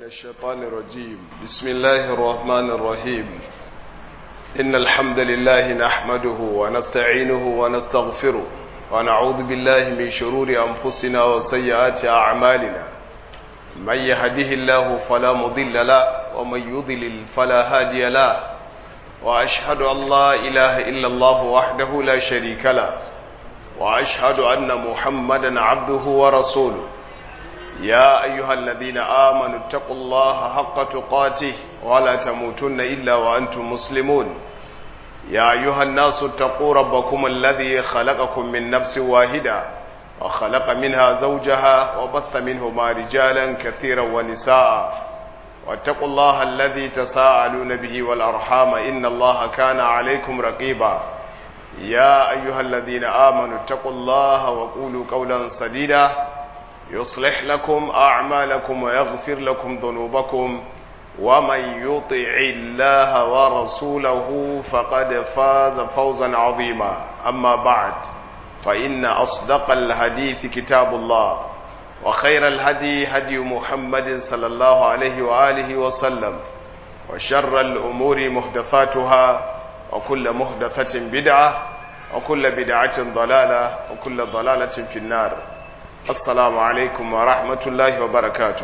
الشيطان الرجيم بسم الله الرحمن الرحيم إن الحمد لله نحمده ونستعينه ونستغفره ونعوذ بالله من شرور أنفسنا وسيئات أعمالنا من يهده الله فلا مضل له ومن يضلل فلا هادي له وأشهد أن لا إله إلا الله وحده لا شريك له وأشهد أن محمدا عبده ورسوله يا أيها الذين آمنوا اتقوا الله حق تقاته ولا تموتن إلا وأنتم مسلمون يا أيها الناس اتقوا ربكم الذي خلقكم من نفس واحدة وخلق منها زوجها وبث منهما رجالا كثيرا ونساء واتقوا الله الذي تساءلون به والأرحام إن الله كان عليكم رقيبا يا أيها الذين آمنوا اتقوا الله وقولوا قولا سديدا يصلح لكم أعمالكم ويغفر لكم ذنوبكم ومن يطع الله ورسوله فقد فاز فوزا عظيما أما بعد فإن أصدق الحديث كتاب الله وخير الهدي هدي محمد صلى الله عليه وآله وسلم وشر الأمور محدثاتها وكل محدثة بدعة وكل بدعة ضلالة وكل ضلالة في النار assalamu alaikum wa rahmatullahi wa barakatu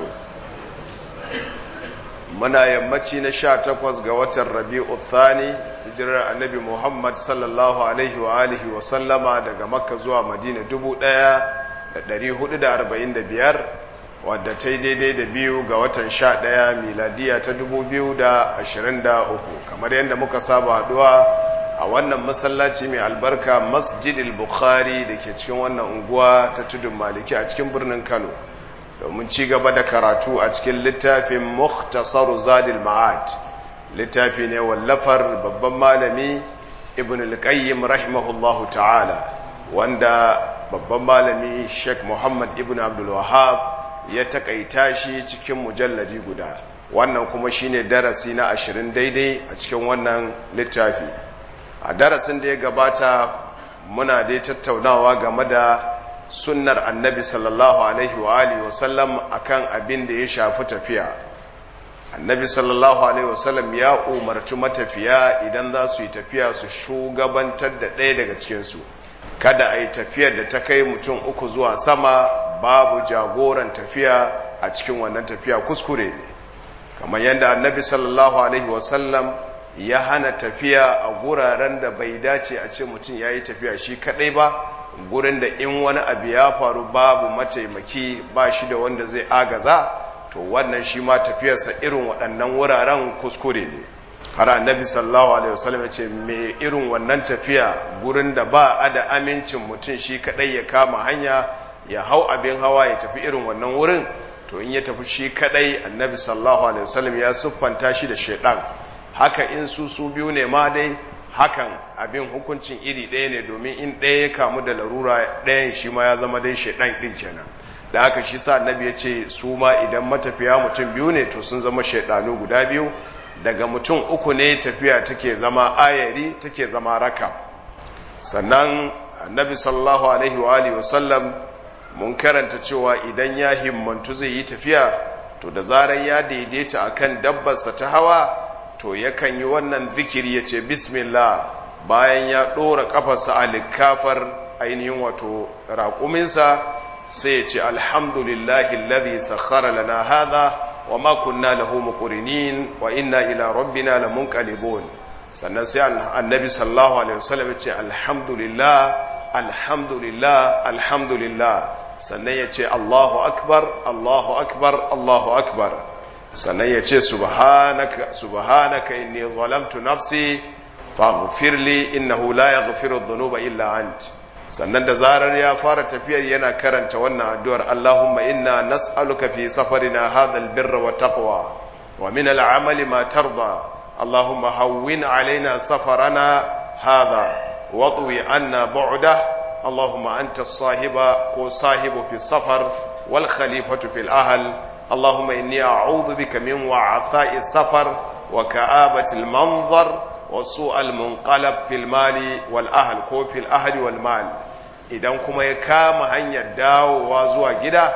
muna yammaci na sha takwas ga watan rabi'u thani hijirar annabi muhammad sallallahu alaihi wa alihi wa sallama daga makka zuwa madina dubu ɗaya da ɗari hudu da arba'in da biyar wadda ta yi daidai da biyu ga watan sha ɗaya miladiya ta dubu biyu da ashirin da uku kamar yadda muka saba haɗuwa a wannan masallaci mai albarka masjidil bukhari da ke cikin wannan unguwa ta tudun maliki a cikin birnin kano domin ci gaba da karatu a cikin littafin muhtasaru zadil ma'ad littafi ne wallafar babban malami ibn al-qayyim rahimahullahu ta'ala wanda babban malami sheikh muhammad ibn abdul wahab ya takaita shi cikin mujalladi guda wannan kuma shine darasi na ashirin daidai a cikin wannan littafi a darasin da ya gabata muna dai tattaunawa game da sunnar annabi sallallahu alaihi wa alihi wasallam akan abin da ya shafi tafiya annabi sallallahu alaihi wasallam ya umarci matafiya idan za su yi tafiya su shugabantar da ɗaya daga cikinsu kada a yi tafiyar da ta kai mutum uku zuwa sama babu jagoran tafiya a cikin wannan tafiya kuskure ne kamar yadda annabi sallallahu alaihi wasallam ya hana tafiya a guraren da bai dace a ce mutum ya yi tafiya shi kadai ba gurin da in wani abu ya faru babu mataimaki ba shi da wanda zai agaza to wannan shi ma tafiyarsa irin waɗannan wuraren kuskure ne har annabi sallallahu alaihi wasallam ya ce me irin wannan tafiya gurin da ba a da amincin mutum shi kadai ya kama hanya ya hau abin hawa ya tafi irin wannan wurin to in ya tafi shi kadai annabi sallallahu alaihi wasallam ya siffanta shi da shaidan haka in su su biyu ne ma dai hakan abin hukuncin iri ɗaya ne domin in ɗaya ya kamu da larura ɗayan shi ma ya zama dai shaidan ɗin kenan da haka shi sa annabi ya ce su ma idan matafiya mutum biyu ne to sun zama shaidanu guda biyu daga mutum uku ne tafiya take zama ayari take zama raka sannan annabi sallallahu alaihi wa alihi wasallam mun karanta cewa idan ya himmantu zai yi tafiya to da zarar ya daidaita akan dabbarsa ta hawa to yakan yi wannan zikiri ya ce bismillah bayan ya ɗora ƙafarsa a likafar ainihin wato raƙuminsa sai ya ce alhamdulillahi alladhi sakhara lana hadha wa ma kunna lahu muqrinin wa inna ila rabbina lamunqalibun sannan sai annabi sallallahu alaihi wasallam ya ce alhamdulillah alhamdulillah alhamdulillah sannan ya ce Allahu akbar Allahu akbar Allahu akbar sannan ya ce subhanaka subhanaka inni zalamtu nafsi faghfir li innahu la yaghfiru dhunuba illa ant sannan da zarar ya fara tafiyar yana karanta wannan addu'ar Allahumma inna nas'aluka fi safarina hadha albirra wa taqwa wa min al'amali ma tarda Allahumma hawwin alaina safarana hadha واطوي عنا بعده اللهم أنت الصاحب وصاحب في السفر والخليفة في الأهل اللهم إني أعوذ بك من وعثاء السفر وكآبة المنظر وسوء المنقلب في المال والأهل كو في الأهل والمال idan kuma ya kama hanyar dawowa zuwa gida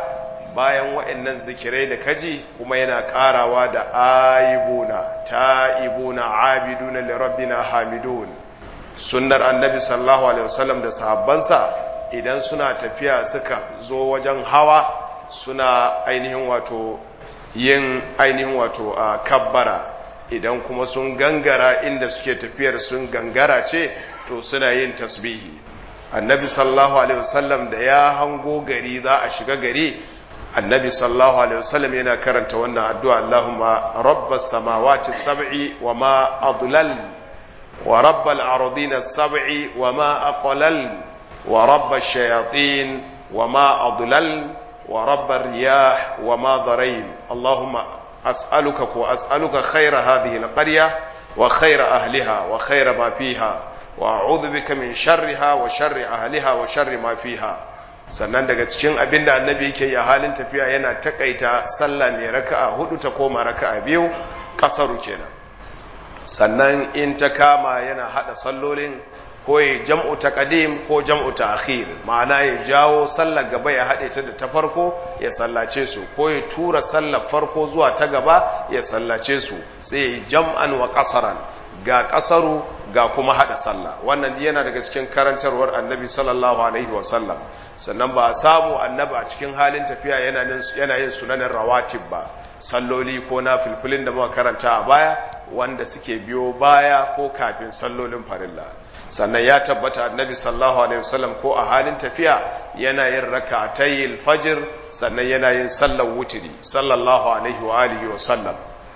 bayan wa'annan zikirai da kaji kuma yana karawa da aibuna ta'ibuna abiduna li rabbina hamidun sunnar annabi sallallahu alaihi wasallam da sahabbansa idan suna tafiya suka zo wajen hawa suna ainihin wato yin ainihin wato a kabbara idan kuma sun gangara inda suke tafiyar sun gangara ce to suna yin tasbihi annabi sallallahu alaihi wasallam da ya hango gari za a shiga gari annabi sallallahu alaihi wasallam yana karanta wannan addu'a Allahumma rabbas samawati sab'i wa ma adlal wa rabbal ardina sab'i wa ma aqlal wa rabbash shayatin wa ma adlal wa rabbar riyah wa ma dharain Allahumma as'aluka ko as'aluka khayra hadhihi alqarya wa khayra ahliha wa khayra ma fiha wa a'udhu bika min sharriha wa sharri ahliha wa sharri ma fiha sannan daga cikin abin da annabi yake yi a halin tafiya yana takaita sallah mai raka'a hudu ta koma raka'a biyu kasaru kenan sannan in ta kama yana hada sallolin ko ya jam'u ta qadim ko jam'u ta akhir ma'ana ya jawo sallar gaba ya hade ta da ta farko ya sallace su ko ya tura sallar farko zuwa ta gaba ya sallace su sai ya jam'an wa qasaran ga kasaru ga kuma hada sallah wannan yana daga cikin karantarwar annabi sallallahu alaihi wasallam sannan ba a samu annabi a cikin halin tafiya yana yin sunanin rawatib ba salloli ko na filfilin da muka karanta a baya wanda suke biyo baya ko kafin sallolin farilla sannan ya tabbata annabi sallallahu alaihi wasallam ko a halin tafiya yana yin rak'atayil fajr sannan yana yin sallar wutiri sallallahu alaihi wa alihi wa sallam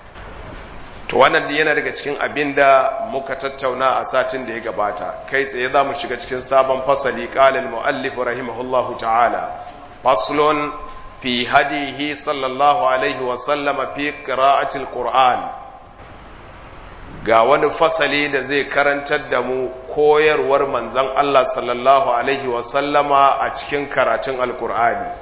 to wannan yana daga cikin abin da muka tattauna a satin da ya gabata kai tsaye za mu shiga cikin sabon fasali ƙalil mu'allif rahimahullahu ta'ala faslun fi hadihi sallallahu alaihi wa sallama fi qira'atil qur'an ga wani fasali da zai karantar da mu koyarwar manzon Allah sallallahu alaihi wa sallama a cikin karatun alqur'ani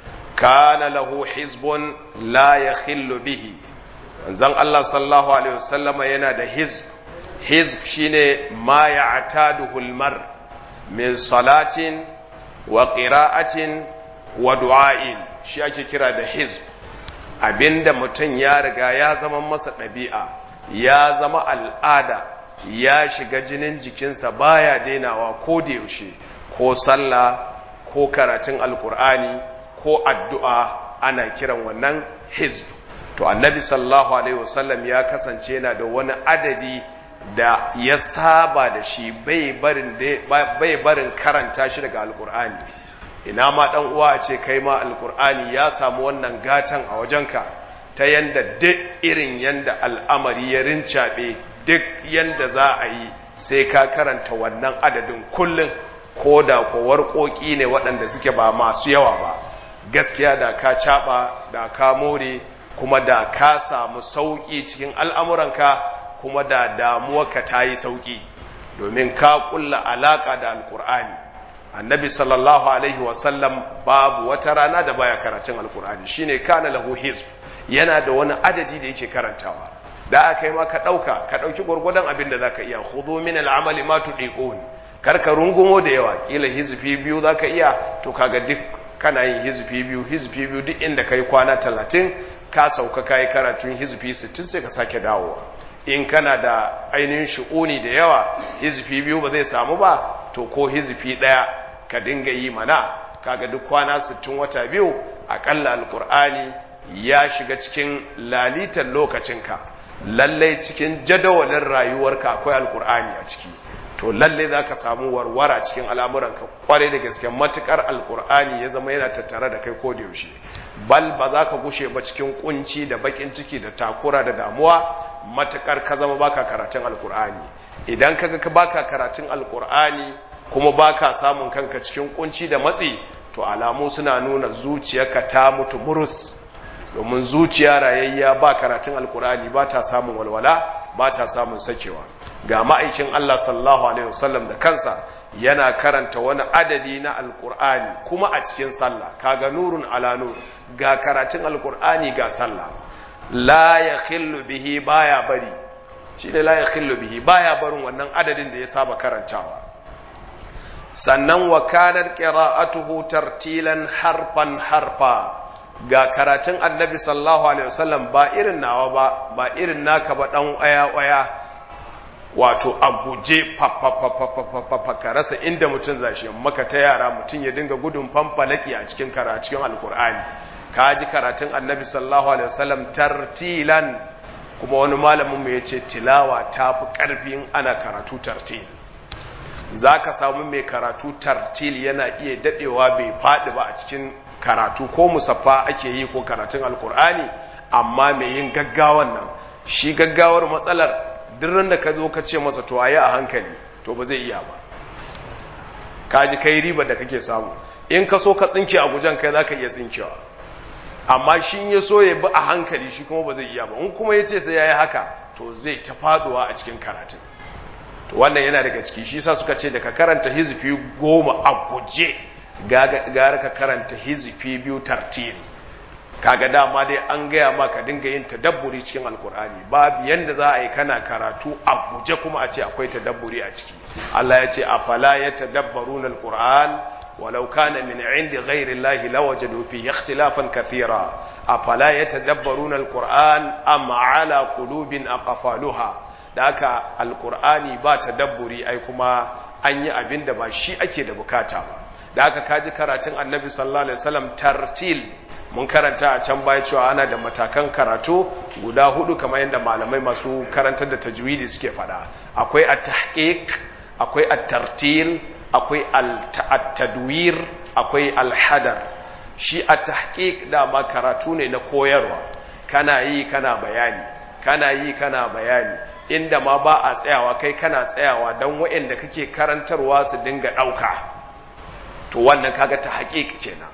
kana lahu hizbun la yakhillu bihi manzon Allah sallallahu alaihi wasallama yana da hizb hizb shine ma ya'taduhu al-mar min salatin wa qira'atin wa du'ain shi ake kira da hizb abinda mutum ya riga ya zama masa ɗabi'a ya zama al'ada ya shiga jinin jikinsa baya dainawa ko da yaushe ko sallah ko karatun alkur'ani ko addu'a ana kiran wannan hizb to annabi sallallahu alaihi wasallam ya kasance yana da wani adadi da ya saba da shi bai barin bai barin karanta shi daga alkur'ani ina ma dan uwa a ce kai ma alkur'ani ya samu wannan gatan a wajenka ta yanda duk irin yanda al'amari ya rincaɓe duk yanda za a yi sai ka karanta wannan adadin kullum ko da ko warƙoƙi ne waɗanda suke ba masu yawa ba gaskiya da ka caɓa da ka more kuma da ka samu sauƙi cikin al'amuranka kuma da damuwarka ta yi sauƙi domin ka ƙulla alaƙa da alƙur'ani annabi sallallahu alaihi wasallam babu wata rana da baya karatun alƙur'ani shine kana lahu hizb yana da wani adadi da yake karantawa da aka yi ma ka ɗauka ka ɗauki gwargwadon abin da za ka iya hudu min al'amali ma tuɗiƙon kar ka rungumo da yawa ƙila hizfi biyu za ka iya to kaga duk kana yin hizfi biyu hizfi biyu duk inda ka yi kwana talatin ka sauka ka yi karatun hizfi sittin sai ka sake dawowa in kana da ainihin shu'uni da yawa hizfi biyu ba zai samu ba to ko hizfi ɗaya ka dinga yi mana kaga duk kwana sittin wata biyu aƙalla alƙur'ani ya shiga cikin lalitan lokacinka lallai cikin jadawalin rayuwarka akwai alƙur'ani a ciki to lallai za ka samu warwara cikin al'amuranka kwarai da gaske matukar alƙur'ani ya zama yana tattare da kai ko da yaushe bal ba za ka gushe ba cikin kunci da bakin ciki da takura da damuwa matukar ka zama baka karatun alkur'ani idan kaga ka baka karatun alkur'ani kuma baka samun kanka cikin kunci da matsi to alamu suna nuna zuciyarka ta mutu murus domin zuciya rayayya ba karatun alkur'ani ba ta samun walwala ba ta samun sakewa ga ma'aikin Allah sallallahu alaihi wasallam da kansa yana karanta wani adadi na alkur'ani kuma a cikin sallah kaga nurun ala nur ga karatun alkur'ani ga sallah la ya bihi baya bari shi ne la ya bihi baya barin wannan adadin da ya saba karantawa sannan wa kanar qira'atuhu tartilan harfan harfa ga karatun annabi sallallahu alaihi wasallam ba irin nawa ba ba irin naka ba dan waya waya wato a guje ka rasa inda mutum zashi maka ta yara mutum ya dinga gudun fanfalaki a cikin cikin alkur'ani ka ji karatun annabi sallallahu alaihi wasallam tartilan kuma wani malamin mu yace tilawa ta fi karfin ana karatu tartil zaka samu mai karatu tartil yana iya dadewa bai fadi ba a cikin karatu ko musaffa ake yi ko karatun alkur'ani amma mai yin gaggawan nan shi gaggawar matsalar duk da ka zo ka ce masa to ayi a hankali to ba zai iya ba ka ji kai riba da kake samu in ka so ka tsinke a gujen kai zaka iya tsinkewa amma shi ya so ya bi a hankali shi kuma ba zai iya ba in kuma ya ce sai ya yi haka to zai ta faduwa a cikin karatun to wannan yana daga ciki shi sa suka ce da ka karanta hizifi goma a guje gara ka karanta hizifi biyu tartil kaga dama dai an gaya ma ka dinga yin tadabburi cikin alkur'ani babu yanda za a yi kana karatu a guje kuma a ce akwai tadabburi a ciki Allah ya ce afala yatadabbaruna alquran ولو كان من عند غير الله لوجدوا فيه اختلافا كثيرا أفلا يتدبرون القرآن أم على قلوب أقفالها ذاك القرآن با تدبري أي كما أن يأبين دبا شيء أكيد بكاتا ذاك كاجي كراتين النبي صلى الله عليه وسلم ترتيل mun karanta a can baya cewa ana da matakan karatu guda hudu kamar yadda malamai masu karantar da tajwidi suke fada akwai at-tahqiq akwai at-tartil akwai al-tadwir akwai al-hadar shi at-tahqiq dama karatu ne na koyarwa kana yi kana bayani kana yi kana bayani inda ma ba a tsayawa kai kana tsayawa don waɗanda kake karantarwa su dinga ɗauka to wannan kaga tahqiq kenan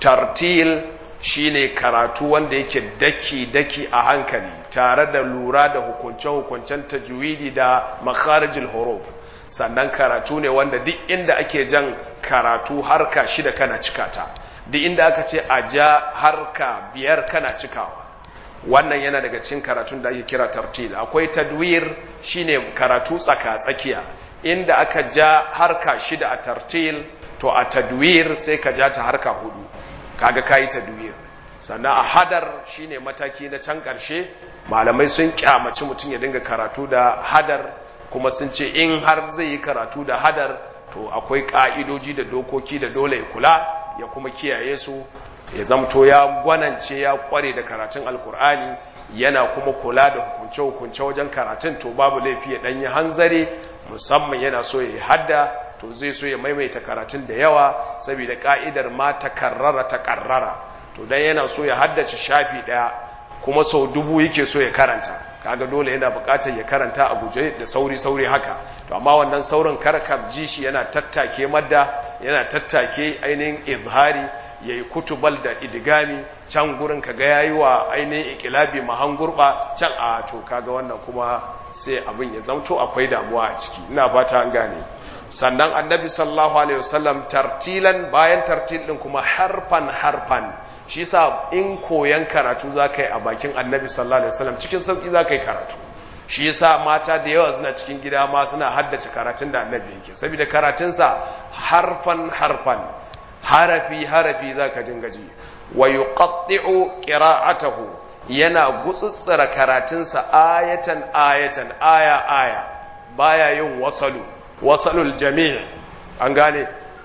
tartil shine karatu wanda yake daki-daki a hankali tare da lura da hukunce-hukuncen tajwidi da makharijul huruf sannan karatu ne wanda duk inda ake jan karatu harka shida kana cikata duk inda aka ce a ja harka biyar kana cikawa wannan yana daga cikin karatun da ake kira tartil akwai tadwir shine karatu tsaka-tsakiya inda aka ja harka shida a tartil to a tadwir sai ka ja ta harka hudu kaga kayi tadwir sannan a hadar shine mataki na can ƙarshe malamai sun kyamaci mutum ya dinga karatu da hadar kuma sun ce in har zai yi karatu da hadar to akwai ƙa'idoji da dokoki da dole ya kula ya kuma kiyaye su ya zamto ya gwanance ya kware da karatun alkur'ani yana kuma kula da hukunce-hukunce wajen karatun to babu laifi ya ɗanyi hanzari musamman yana so ya hadda to zai so ya maimaita karatun da yawa saboda ka'idar ma ta karrara ta karrara to dan yana so ya haddace shafi daya kuma sau dubu yake so ya karanta kaga dole yana buƙatar ya karanta a guje da sauri sauri haka to amma wannan saurin karkab ji shi yana tattake madda yana tattake ainihin izhari yayi kutubal da idigami can gurin kaga yayi wa ainihin ikilabi mahangurba can a to kaga wannan kuma sai abin ya zamto akwai damuwa a ciki ina fata an gane sannan annabi sallallahu alaihi wasallam tartilan bayan tartil din kuma harfan harfan shi yasa in koyan karatu zaka yi a bakin annabi sallallahu alaihi wasallam cikin sauki zaka yi karatu shi yasa mata da yawa suna cikin gida ma suna haddace karatun da annabi yake saboda karatunsa harfan harfan harafi harafi zaka dinga ji wa yuqatti'u qira'atahu yana gutsutsura karatunsa ayatan ayatan aya aya baya yin wasalu wasalul jami' an gane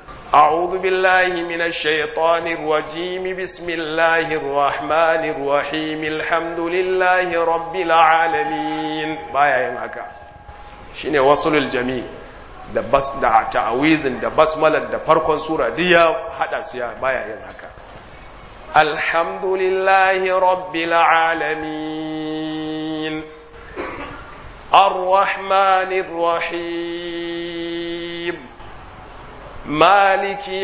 أعوذ بالله من الشيطان الرجيم بسم الله الرحمن الرحيم الحمد لله رب العالمين بايا yin haka shine wasulul jami da bas da ta'awizin da basmalar da farkon sura duk ya hada su ya baya yin haka alhamdulillahi rabbil alamin arrahmanir rahim maliki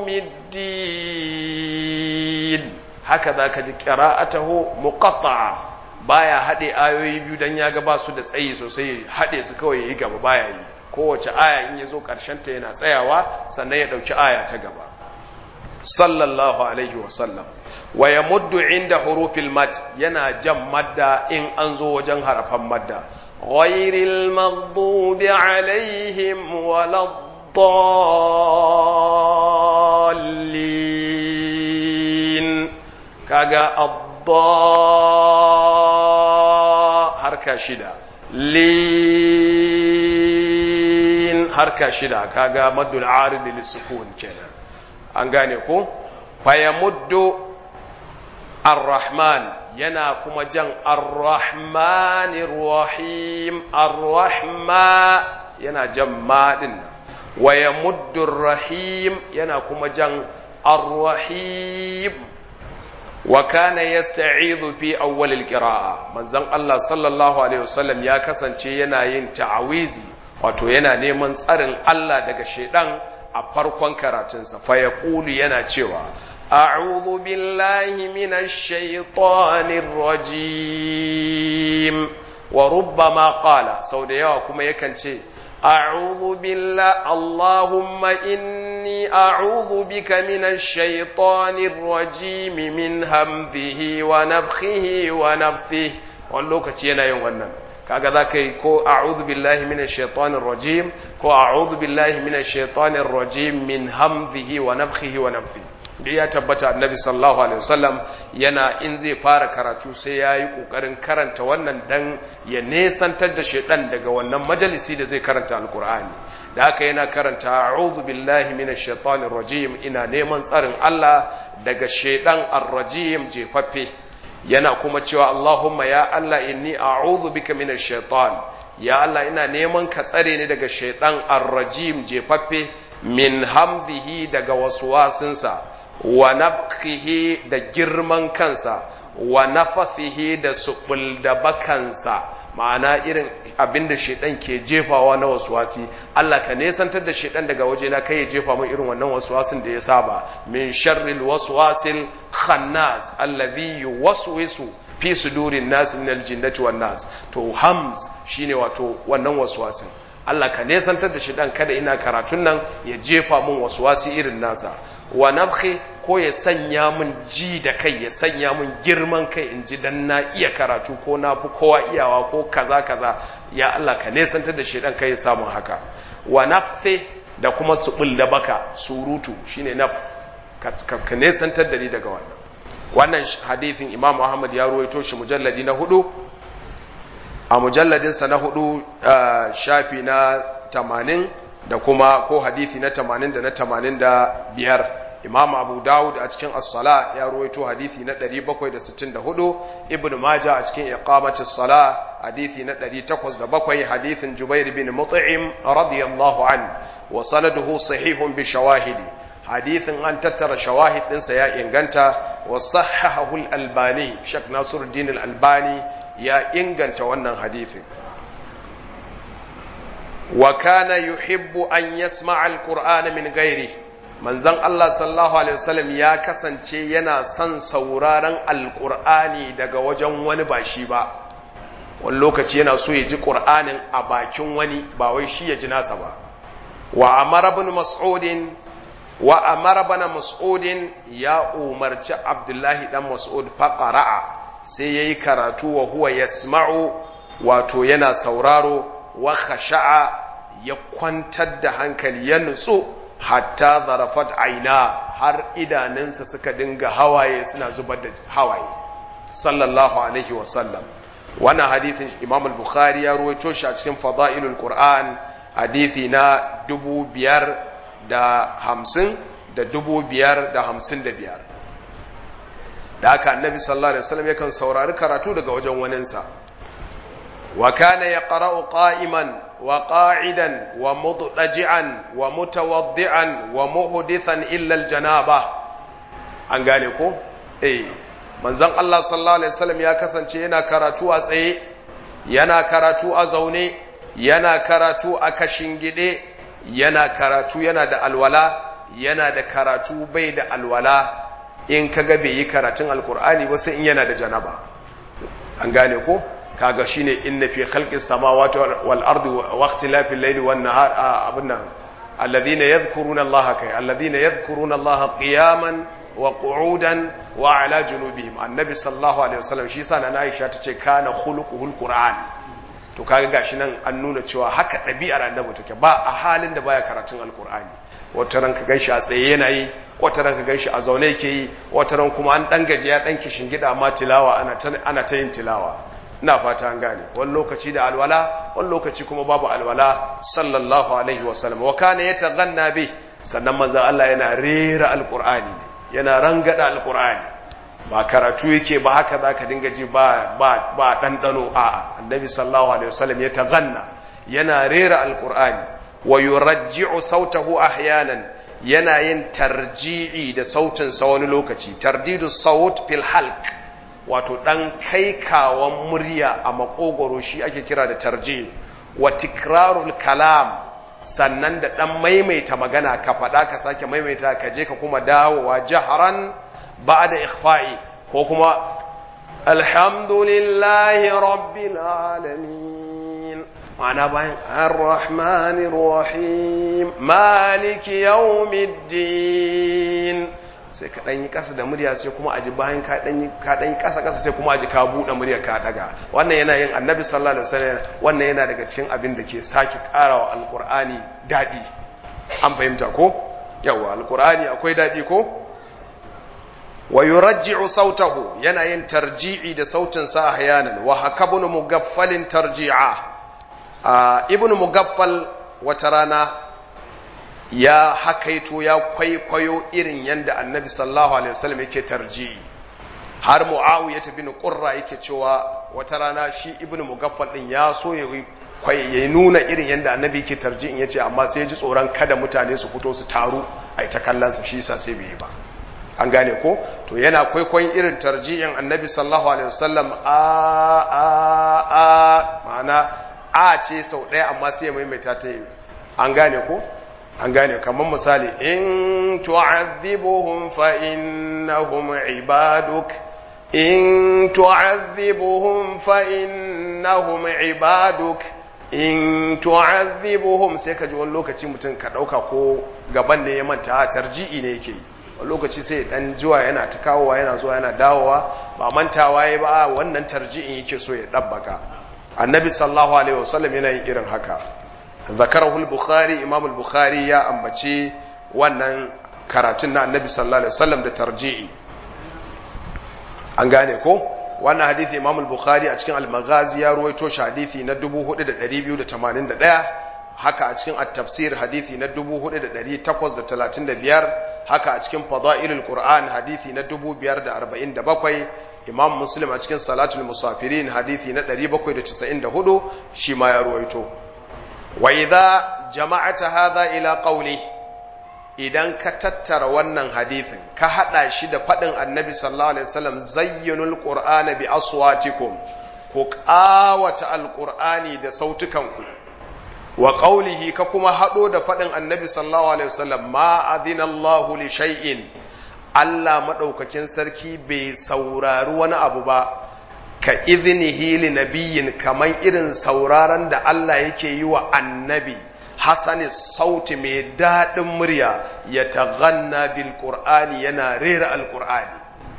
yawmiddin haka zaka ji qira'atuhu muqatta'a baya hade ayoyi biyu dan ya ga ba su da tsayi sosai hade su kawai yayi gaba baya yi kowace aya in yazo karshen ta yana tsayawa sannan ya dauki aya ta gaba sallallahu alaihi wa sallam wa yamuddu inda hurufil mad yana jan madda in an zo wajen harafan madda ghairil maghdubi alaihim walad الضالين kaga adda harka shida lin harka shida kaga maddul arid lisukun kenan an gane ko fayamuddu ar-rahman yana kuma jan ar-rahmanir rahim ar-rahma yana jan ma din nan wa yamuddu rahim yana kuma jan ar-rahim wa kana yasta'idhu fi awwal al-qira'a manzon Allah sallallahu alaihi wasallam ya kasance yana yin ta'awizi wato yana neman tsarin Allah daga shedan a farkon karatunsa fa yaqulu yana cewa a'udhu billahi minash shaitanir rajim wa rubbama qala sau da yawa kuma yakan ce a'udhu billahi allahumma inni a'udhu bika minash shaitanir rajim min hamzihi wa nafthihi wa nafthihi wani lokaci yana yin wannan kaga za ka yi ko a'udhu billahi minash shaitanir rajim ko a'udhu billahi minash shaitanir rajim min hamzihi wa nafthihi wa nafthihi da ya tabbata annabi sallallahu alaihi wasallam yana in zai fara karatu sai ya yi ƙoƙarin karanta wannan dan ya nesantar da shaidan daga wannan majalisi da zai karanta alkur'ani da haka yana karanta a'udhu billahi minash shaitanir rajim ina neman tsarin Allah daga shaidan ar-rajim jefaffe yana kuma cewa Allahumma ya Allah inni a'udhu bika minash shaitan ya Allah ina neman ka tsare ni daga shaidan ar-rajim jefaffe min hamzihi daga waswasinsa wa nafkihi da girman kansa wa nafathihi da subul da bakansa ma'ana irin abinda shedan ke jefawa na waswasi Allah ka nesantar da shedan daga waje na kai ya jefa mun irin wannan waswasin da ya saba min sharril waswasil khannas alladhi yuwaswisu fi sudurin nas min aljinnati wan nas to hams shine wato wannan waswasin Allah ka nesantar da shedan kada ina karatun nan ya jefa mun waswasi irin nasa wa nafkhi ko ya sanya mun ji da kai ya sanya mun girman kai in ji dan na iya karatu ko na fi kowa iyawa ko kaza kaza ya Allah ka nesantar da shedan kai ya samu haka wa nafthi da kuma subul da baka surutu shine naf ka nesantar da ni daga wannan wannan hadithin Imam Ahmad ya ruwaito shi mujalladi na hudu a mujalladinsa na hudu shafi na tamanin da kuma ko hadithi na tamanin da na tamanin da biyar imam abu dawud a cikin as-sala ya ruwaito hadithi na 764 ibn majah a cikin iqamati as-sala hadithi na 807 hadithin jubair bin mut'im radiyallahu an wa sanaduhu sahihun bi shawahidi hadithin an tattara shawahid ɗinsa ya inganta wa sahahahu al-albani shak nasiruddin al-albani ya inganta wannan hadithin wa kana yuhibbu an yasma'a al-qur'ana min ghairi manzon Allah sallallahu alaihi wasallam ya kasance yana son sauraron alqur'ani daga wajen wani ba shi ba wani lokaci yana so ya ji qur'anin a bakin wani ba wai shi ya ji nasa ba wa amara ibn mas'udin wa amara ibn mas'udin ya umarci abdullahi dan mas'ud faqara'a sai yayi karatu wa huwa yasma'u wato yana sauraro wa khasha'a ya kwantar da hankali ya nutsu hatta zarafat aina har idanunsa suka dinga hawaye suna zubar da hawaye sallallahu alaihi wasallam wannan hadithin imam al-bukhari ya ruwaito shi a cikin fada'ilul qur'an hadithi na dubu biyar da hamsin da dubu biyar da hamsin da biyar da haka annabi sallallahu alaihi wasallam yakan saurari karatu daga wajen waninsa wa kana yaqra'u qa'iman وقاعدا ومضطجعا ومتوضعا ومحدثا الا الجنابه an gane ko eh manzon Allah sallallahu alaihi wasallam ya kasance yana karatu a tsaye yana karatu a zaune yana karatu a kashingide yana karatu yana da alwala yana da karatu bai da alwala in kaga bai yi karatun alkur'ani ba sai in yana da janaba an gane ko kaga shine inna fi khalqis samawati wal ardi wa ikhtilafil layli wan nahar abunna alladhina yadhkuruna allaha kay alladhina yadhkuruna allaha qiyaman wa qu'udan wa ala junubihim annabi sallallahu alaihi wasallam shi sa na Aisha tace kana khuluquhul qur'an to kaga gashi nan an nuna cewa haka ɗabi'ar annabi take ba a halin da baya karatun alqur'ani wata ran ka ganshi a tsaye yana yi wata ran ka ganshi a zaune yake yi wata ran kuma an dan gaji ya dan kishin gida ma tilawa ana ta ana ta yin tilawa ina fata an gane wani lokaci da alwala wani lokaci kuma babu alwala sallallahu alaihi wa sallam wa kana yataghanna bi sannan manzon Allah yana rera alqur'ani ne yana rangada alqur'ani ba karatu yake ba haka zaka dinga ji ba ba ba dandano a'a annabi sallallahu alaihi wasallam ya taghanna yana rera alqur'ani wa yurajji'u sautahu ahyanan yana yin tarji'i da sautin sa wani lokaci tardidu saut fil halq wato dan kaikawan murya a makogoro shi ake kira da tarji wa tikrarul kalam sannan da dan maimaita magana ka faɗa ka sake maimaita ka je ka kuma dawowa jaharan ba'da ikhfa'i ko kuma alhamdulillahi rabbil alamin ma'ana bayan ar-rahmanir rahim maliki yawmiddin sai ka ɗanyi ƙasa da murya sai kuma aji bayan ka ɗanyi ƙasa ƙasa sai kuma aji ka buɗe murya ka ɗaga wannan yana yin annabi sallallahu alaihi wasallam wannan yana daga cikin abin da ke sake ƙarawa alƙur'ani daɗi an fahimta ko yawa alƙur'ani akwai daɗi ko wa yurajji'u sautahu yana yin tarji'i da sautin sa ahyanan wa hakabun mugaffalin tarji'a ibnu mugaffal wata rana ya hakaito ya kwaikwayo irin yadda annabi sallallahu alaihi wasallam yake tarji'i har muawiya bin qurra yake cewa wata rana shi ibnu mugaffal din ya so ya ya nuna irin yadda annabi yake tarji'in yace amma sai ya ji tsoron kada mutane su fito su taru ai ta kallon sa shi yasa sai bai yi ba an gane ko to yana kwaikwayon irin tarji'in annabi sallallahu alaihi wasallam a a a ma'ana a ce sau ɗaya amma sai ya maimaita ta yi an gane ko an gane kamar misali in tu'adhibuhum fa innahum ibaduk in tu'adhibuhum fa innahum ibaduk in tu'adhibuhum sai ka ji wani lokaci mutum ka dauka ko gaban ne ya manta tarji'i ne yake yi wani lokaci sai dan zuwa yana ta kawowa yana zuwa yana dawowa ba mantawa ya ba wannan tarji'in yake so ya dabbaka annabi sallallahu alaihi wasallam yana yin irin haka ذكره البخاري امام البخاري ya ambaci wannan karatun na annabi sallallahu alaihi wasallam da tarji'i an gane ko wannan hadisi imam al-bukhari a cikin al-maghazi ya ruwaito shi hadisi na 4281 haka a cikin at-tafsir hadisi na 4835 haka a cikin fadailul qur'an hadisi na 547 imam muslim a cikin salatul musafirin hadisi na 794 shi ma ya ruwaito wa idza jama'ata hadha ila qawli idan ka tattara wannan hadithin ka hada shi da fadin annabi sallallahu alaihi wasallam zayyinul qur'ana bi aswatikum ku qawata alqur'ani da sautukanku wa qawlihi ka kuma hado da fadin annabi sallallahu alaihi wasallam ma adina Allahu li shay'in Allah madaukakin sarki bai saurari wani abu ba ka izinihi li nabiyin kamar irin sauraron da Allah yake yi wa annabi hasani sauti mai daɗin murya ya taghanna bil qur'ani yana rera alqur'ani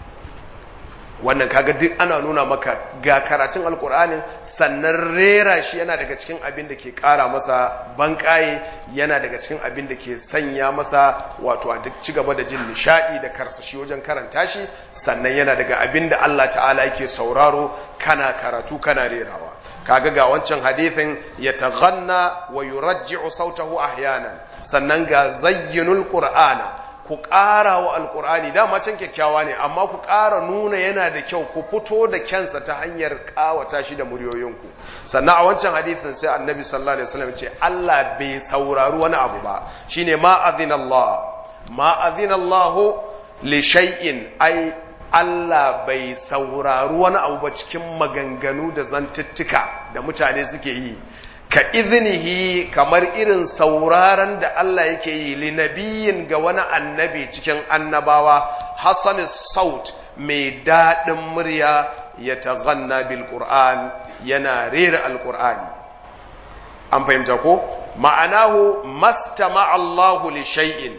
wannan kaga duk ana nuna maka ga karatun alqur'ani sannan rera shi yana daga cikin abin da ke ƙara masa banƙaye yana daga cikin abin da ke sanya masa wato a duk ci gaba da jin nishadi da karsashi wajen karanta shi sannan yana daga abin da Allah ta'ala yake sauraro kana karatu kana rerawa kaga ga wancan hadithin ya taghanna wa yurajji'u sautahu ahyanan sannan ga zayyinul qur'ana ku ƙara wa alƙur'ani dama can kyakkyawa ne amma ku ƙara nuna yana da kyau ku fito da kyansa ta hanyar ƙawata shi da muryoyinku sannan a wancan hadithin sai annabi sallallahu alaihi wasallam ce Allah bai saurari wani abu ba shine ma azina Allah ma azina Allah li shay'in ai Allah bai saurari wani abu ba cikin maganganu da zantuttuka da mutane suke yi ka izinihi kamar irin sauraron da Allah yake yi linabiyin ga wani annabi cikin annabawa Hassan Saut mai daɗin murya ya taghanna bil Qur'an yana rera alƙur'ani an fahimta ko ma'anahu mastama Allahu li shay'in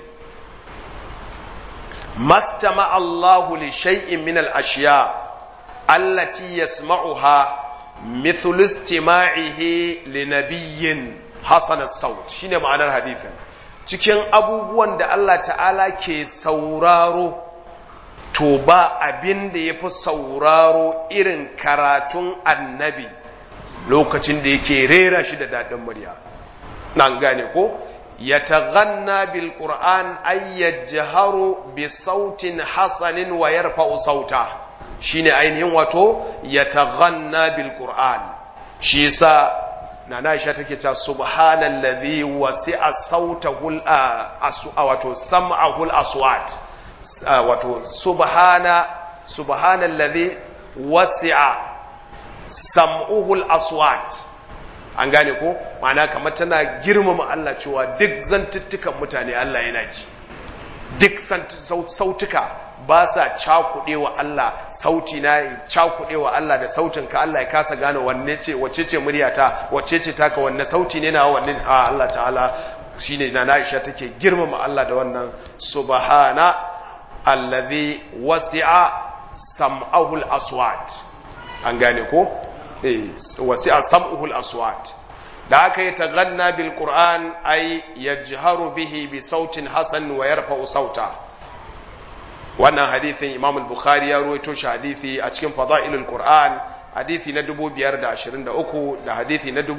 mastama Allahu li shay'in min al-ashiya allati yasma'uha مثل استماعه لنبي حسن الصوت shine ma'anar hadithin cikin abubuwan da Allah ta'ala ke sauraro to ba abin da ya fi sauraro irin karatun annabi lokacin da yake rera shi da daɗin murya nan gane ko ya taghanna bil qur'an ay yajharu bi sautin hasanin wa yarfa'u sauta shine ainihin wato ya taghanna bil qur'an shi yasa nana Aisha take cewa subhanallazi wasi'a sautahul wato sam'ahul aswat wato subhana subhanallazi wasi'a sam'uhul aswat an gane ko ma'ana kamar tana girmama Allah cewa duk zantuttukan mutane Allah yana ji duk sautuka ba sa cakuɗe wa Allah sauti na cakuɗe wa Allah da sautin ka Allah ya kasa gane wanne ce wacce ce muryata wacce ce taka wanne sauti ne na wanne a Allah ta'ala shine na Aisha take girmama Allah da wannan subhana allazi wasi'a sam'ahu al-aswat an gane ko eh wasi'a sam'uhu al-aswat da aka yi taganna bil qur'an ay yajharu bihi bi sautin hasan wa yarfa'u sauta wannan hadithin imam al-bukhari ya ruwaito shi hadithi a cikin fada'ilul qur'an hadithi na 523 da hadithi na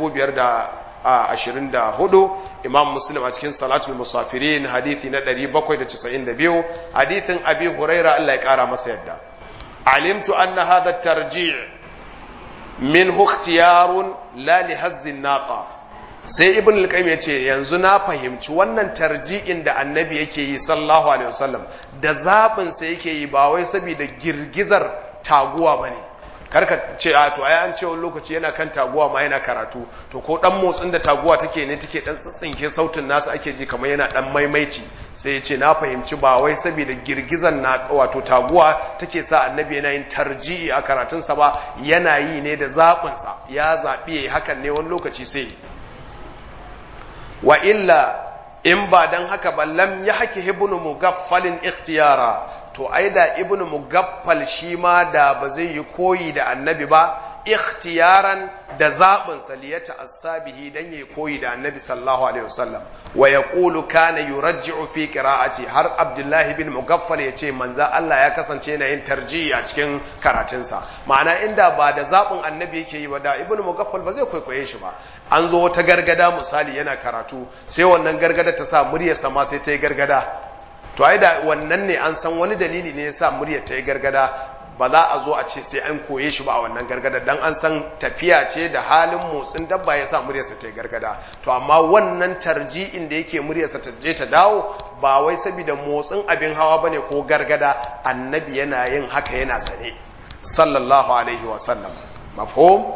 524 imam muslim a cikin salatul musafirin hadithi na 792 hadithin abi huraira Allah ya kara masa yadda alimtu anna hadha at-tarji' minhu ikhtiyarun la li hazzin naqa sai ibn al-qayyim yace yanzu na fahimci wannan tarji'in da annabi yake yi sallallahu alaihi wasallam da zabin sa yake yi ba wai saboda girgizar taguwa bane karka ce a to ai an ce wani lokaci yana kan taguwa ma yana karatu to ko dan motsin da taguwa take ne take dan tsitsinke sautin nasu ake ji kamar yana dan maimaici sai ya ce na fahimci ba wai saboda girgizan na wato taguwa take sa annabi yana yin tarji'i a karatunsa ba yana yi ne da zaɓinsa ya zaɓi yayi hakan ne wani lokaci sai yi wa illa in ba dan haka ba lam ya haki ibnu mugaffalin ikhtiyara to ai da ibnu mugaffal shi ma da ba zai yi koyi da annabi ba ikhtiyaran da zaɓin saliyata asabihi dan yi koyi da annabi sallallahu alaihi wasallam wa yaqulu kana yurajji'u fi qira'ati har abdullahi bin mugaffal yace manza Allah ya kasance yana yin tarjihi a cikin karatunsa ma'ana inda ba da zaɓin annabi yake yi ba da ibnu mugaffal ba zai kwaikwaye shi ba an zo wata gargada misali yana karatu sai wannan gargada ta sa muryarsa ma sai ta yi gargada to ai da wannan ne an san wani dalili ne ya sa muryar ta yi gargada ba za a zo a ce sai an koye shi ba a wannan gargada dan an san tafiya ce da halin motsin dabba ya sa muryarsa ta yi gargada to amma wannan tarji'in da yake muryarsa ta je ta dawo ba wai saboda motsin abin hawa bane ko gargada annabi yana yin haka yana sane sallallahu alaihi wa sallam mafhum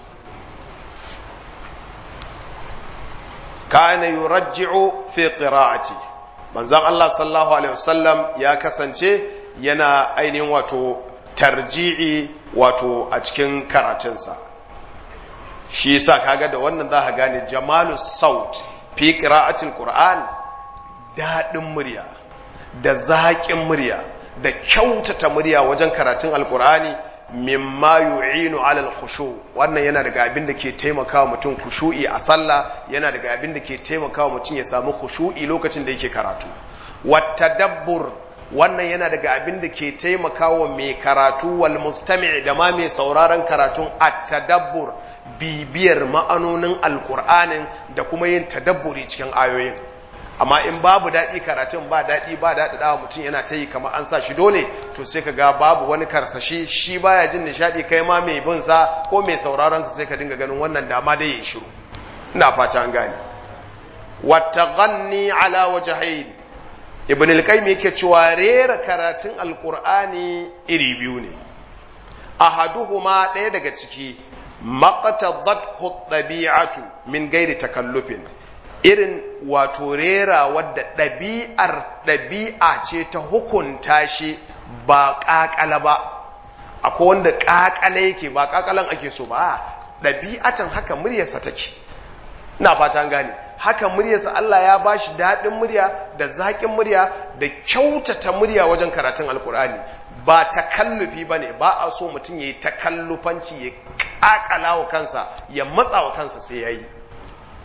kana yurajji'u fi qira'ati manzon Allah sallallahu alaihi wasallam ya kasance yana ainihin wato tarji'i wato a cikin karatunsa shi yasa kaga da wannan za ka gane jamalu saut fi qira'atil qur'an dadin murya da zaƙin murya da kyautata murya wajen karatun alqur'ani mimma yu'inu alal khushu wannan yana daga abin da ke taimakawa mutum khushu'i a sallah yana daga abin da ke taimakawa mutum ya samu khushu'i lokacin da yake karatu wattadabbur wannan yana daga abin da ke taimakawa mai karatu wal mustami' da ma mai sauraron karatun at-tadabbur bibiyar ma'anonin alqur'anin da kuma yin tadabburi cikin ayoyin amma in babu daɗi karatun ba daɗi ba daɗi dawa mutum yana ta yi kamar an sa shi dole to sai ka ga babu wani karsashi shi baya jin nishaɗi kai ma mai bin sa ko mai sauraron sa sai ka dinga ganin wannan dama dai ya shiru ina fata an gane wattaghanni ala wajhayn ibn al-qayyim yake cewa rera karatun alqur'ani iri biyu ne ahaduhuma ɗaya daga ciki maqtadathu tabi'atu min gairi takallufin irin wato rera wadda ɗabi'ar ɗabi'a ce ta hukunta shi ba ƙaƙala ba akwai wanda ƙaƙala yake ba ƙaƙalan ake so ba ɗabi'atan haka muryarsa take ina fata gane haka muryarsa Allah ya ba shi daɗin murya da zaƙin murya da kyautata murya wajen karatun alkur'ani ba takallufi ba ne ba a so mutum ya yi takallufanci ya ƙaƙala wa kansa ya matsa wa kansa sai ya yi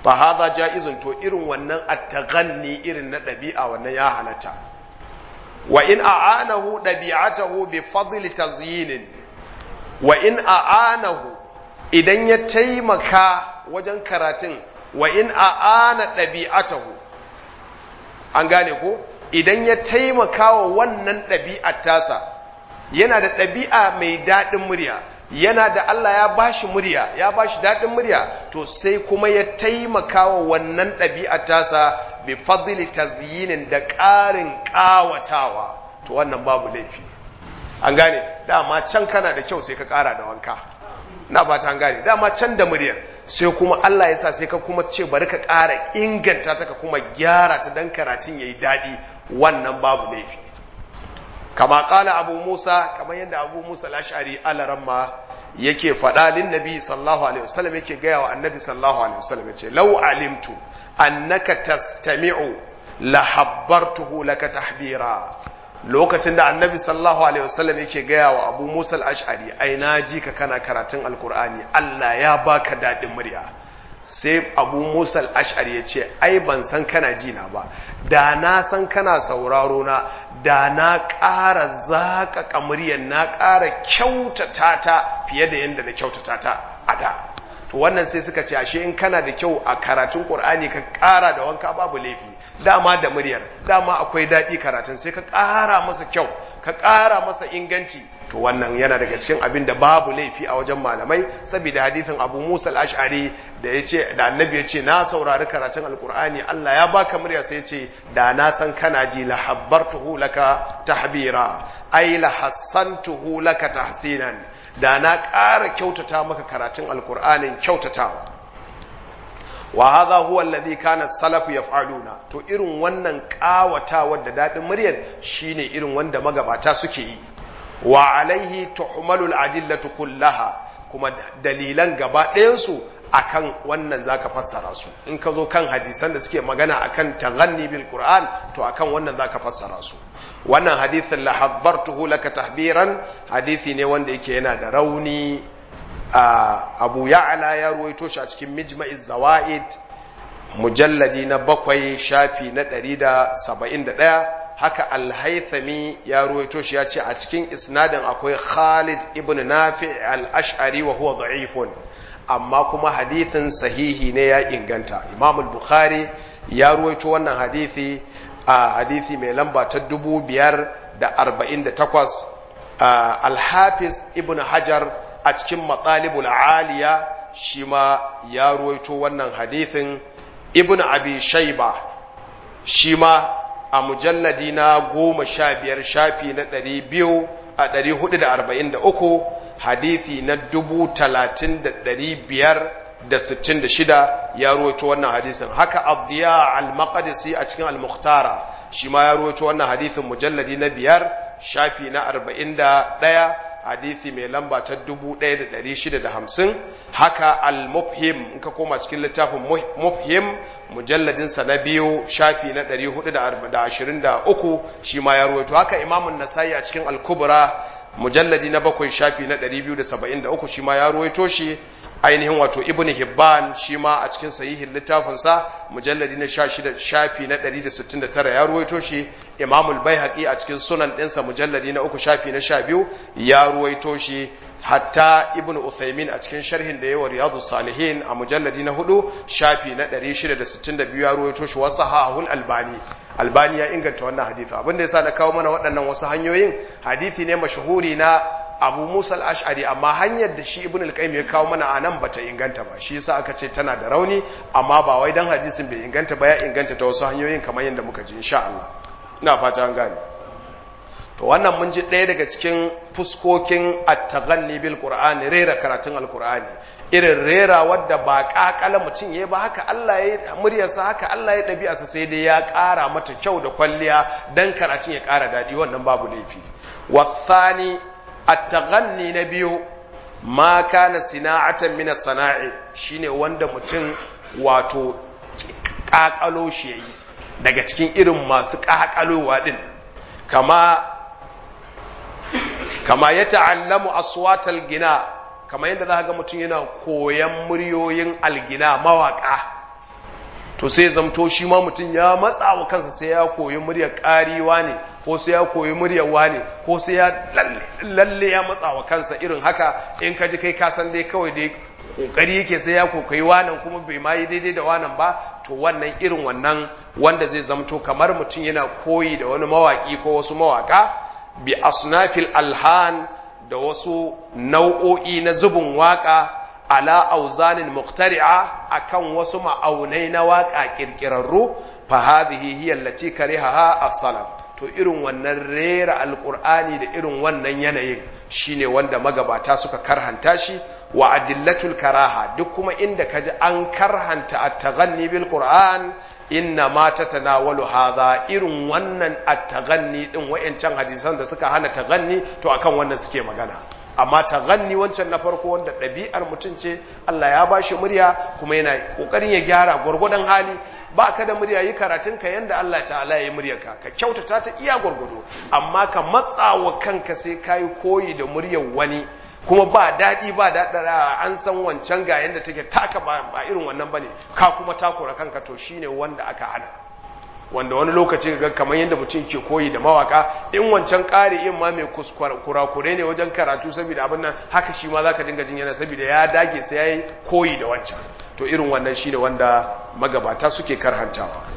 fa hadha jaizun to irin wannan at-taghanni irin na dabi'a wannan ya halatta wa in a'anahu dabi'atahu bi fadli tazyin wa in a'anahu idan ya taimaka wajen karatun wa in a'ana dabi'atahu an gane ko idan ya taimaka wa wannan ɗabi'ar tasa yana da ɗabi'a mai daɗin murya yana da Allah ya bashi murya ya bashi daɗin murya to sai kuma ya taimaka wa wannan ɗabi'ar tasa bi fadli tazyinin da ƙarin ƙawatawa to wannan babu laifi an gane dama can kana da kyau sai ka ƙara da wanka na ba ta an gane dama can da muryar sai kuma Allah ya sa sai ka kuma ce bari ka ƙara inganta ta ka kuma gyara ta dan karatun yayi daɗi wannan babu laifi kama ƙala abu musa kamar yadda abu musa lashari alaramma yake faɗa lin nabi sallallahu alaihi wasallam yake gaya wa annabi sallallahu alaihi wasallam yace law alimtu annaka tastami'u la habbartuhu laka tahbira lokacin da annabi sallallahu alaihi wasallam yake gaya wa abu musa al-ash'ari ai na ji ka kana karatun alkur'ani Allah ya baka daɗin murya sai abu musa al-ash'ari ya ce ai ban san kana ji na ba da na san kana sauraro na da na ƙara zaƙaƙa muryar na ƙara kyautata ta fiye da yadda na kyautata ta a da to wannan sai suka ce ashe in kana da kyau a karatun ƙur'ani ka ƙara da wanka babu laifi dama da muryar dama akwai daɗi karatun sai ka ƙara masa kyau ka ƙara masa inganci to wannan yana daga cikin abin da babu laifi a wajen malamai saboda hadithin abu musa al-ash'ari da ya ce da annabi ya ce na saurari karatun alkur'ani allah ya baka murya sai ce da na san kana ji la habbartuhu laka tahbira ai la hassantuhu laka tahsinan da na ƙara kyautata maka karatun alkur'anin kyautatawa wa hadha huwa alladhi kana salafu yaf'aluna to irin wannan ƙawatawar da dadin muryar shine irin wanda magabata suke yi wa alaihi tuhmalul adillatu kullaha kuma dalilan gaba ɗayansu akan wannan zaka fassara su in ka zo kan hadisan da suke magana akan taghanni bil qur'an to akan wannan zaka fassara su wannan hadithin la habbartuhu laka tahbiran hadisi ne wanda yake yana da rauni abu ya'la ya ruwaito shi a cikin mijma'iz zawaid mujalladi na bakwai shafi na ɗari da saba'in da ɗaya haka alhaithami ya ruwaito shi ya ce a cikin isnadin akwai khalid ibn nafi al-ash'ari wa huwa da'ifun amma kuma hadithin sahihi ne ya inganta imam bukhari ya ruwaito wannan hadithi a hadithi mai lamba ta dubu biyar da arba'in da takwas alhafiz ibn hajar a cikin matsalibul aliya shi ma ya ruwaito wannan hadithin ibn abi shaiba shi ma a mujalladi na goma sha biyar shafi na ɗari biyu a ɗari hudu da arba'in da uku hadithi na dubu talatin da ɗari biyar da sittin da shida ya ruwaito wannan hadisin haka abdiya al-maqdisi a cikin al-mukhtara shi ma ya ruwaito wannan hadithin mujalladi na biyar shafi na arba'in da ɗaya hadithi mai lamba ta 1650 haka al-mufhim in ka koma cikin littafin mufhim mujalladinsa na biyu shafi na 423 shi ma ya ruwaito haka imamun nasai a cikin al-kubra mujalladi na bakwai shafi na 273 shi ma ya ruwaito shi ainihin wato ibn hibban shi ma a cikin sahihin littafinsa mujalladi na 16 shafi na 169 ya ruwaito shi imamul baihaqi a cikin sunan ɗinsa mujalladi na uku shafi na 12 ya ruwaito shi hatta ibn uthaymin a cikin sharhin da yawa riyadu salihin a mujalladi na hudu shafi na 662 ya ruwaito shi wasu hahul albani albani ya inganta wannan hadisi abinda yasa na kawo mana waɗannan wasu hanyoyin hadisi ne mashahuri na abu musa al-ash'ari amma hanyar da shi ibn al-qayyim ya kawo mana a nan bata inganta ba shi yasa aka ce tana da rauni amma ba wai dan hadisin bai inganta ba ya inganta ta wasu hanyoyin kamar yadda muka ji insha Allah ina fata an gane to wannan mun ji ɗaya daga cikin fuskokin at-taghanni bil qur'ani rera karatun al-qur'ani irin rera wadda ba kakala mutum ya ba haka Allah ya muryarsa haka Allah ya ɗabi'arsa sai dai ya ƙara mata kyau da kwalliya dan karatun ya ƙara daɗi wannan babu laifi wasani at-taghanni na biyu ma kana sina'atan min as-sana'i shine wanda mutum wato kakalo shi yayi daga cikin irin masu kakalowa din kama kama ya ta'allamu aswatal gina kama yadda za ga mutum yana koyan muryoyin algina mawaka to sai zamto shi ma mutum ya matsa wa kansa sai ya koyi muryar ƙariwa ne ko sai ya koyi muryar wane ko sai ya lalle ya matsa wa kansa irin haka in ka ji kai ka san dai kawai dai kokari yake sai ya kokai wanan kuma bai ma yi daidai da wanan ba to wannan irin wannan wanda zai zamto kamar mutum yana koyi da wani mawaki ko wasu mawaka bi asnafil alhan da wasu nau'o'i na zubin waka ala auzanin muqtari'a akan wasu ma'aunai na waka kirkirarru fa hadhihi hiya allati karihaha as-salaf to irin wannan rera alqur'ani da irin wannan yanayin shine wanda magabata suka karhanta shi wa adillatul karaha duk kuma inda kaji an karhanta at-taghanni bil qur'an inna ma tatanawalu hadha irin wannan at-taghanni din wayancan hadisan da suka hana taghanni to akan wannan suke magana amma taghanni wancan na farko wanda ɗabi'ar mutum ce Allah ya bashi murya kuma yana kokarin ya gyara gwargwadon hali ba ka da murya yi karatun ka yanda Allah ta'ala ya yi muryarka ka kyautata ta iya gwargwado amma ka matsawa kanka sai kayi koyi da muryar wani kuma ba daɗi ba daɗaɗa an san wancan ga yadda take taka ba irin wannan bane ka kuma takura kanka to shine wanda aka hana wanda wani lokaci ga kamar yadda mutum ke koyi da mawaka in wancan ƙari in ma mai kurakure ne wajen karatu saboda abin nan haka shi ma zaka dinga jin yana saboda ya dage sai yayi koyi da wancan to irin wannan shine wanda magabata suke karhantawa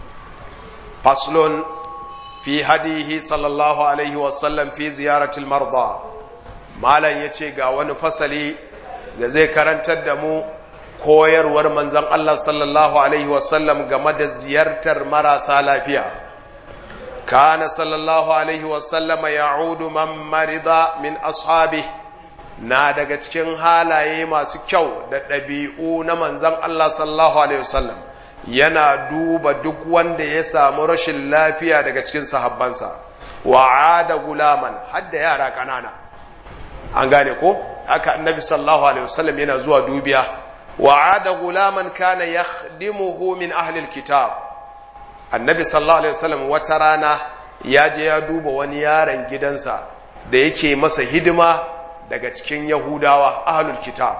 faslun fi hadihi sallallahu alaihi wasallam fi ziyaratil marda malam ya ce ga wani fasali da zai karantar da mu koyarwar manzan Allah sallallahu Alaihi wasallam game da ziyartar marasa lafiya kana sallallahu Alaihi wasallama ya'udu man marida min ashabi na daga cikin halaye masu kyau da ɗabi'u na manzan Allah sallallahu Alaihi wasallam yana duba duk wanda ya samu rashin lafiya daga cikin sahabbansa wa'ada gulaman hadda yara ƙanana an gane ko haka annabi sallallahu alaihi wasallam yana zuwa dubiya wa ada gulaman kana yakhdimuhu min ahli alkitab annabi sallallahu alaihi wasallam wata rana ya je ya duba wani yaron gidansa da yake masa hidima daga cikin yahudawa ahlul kitab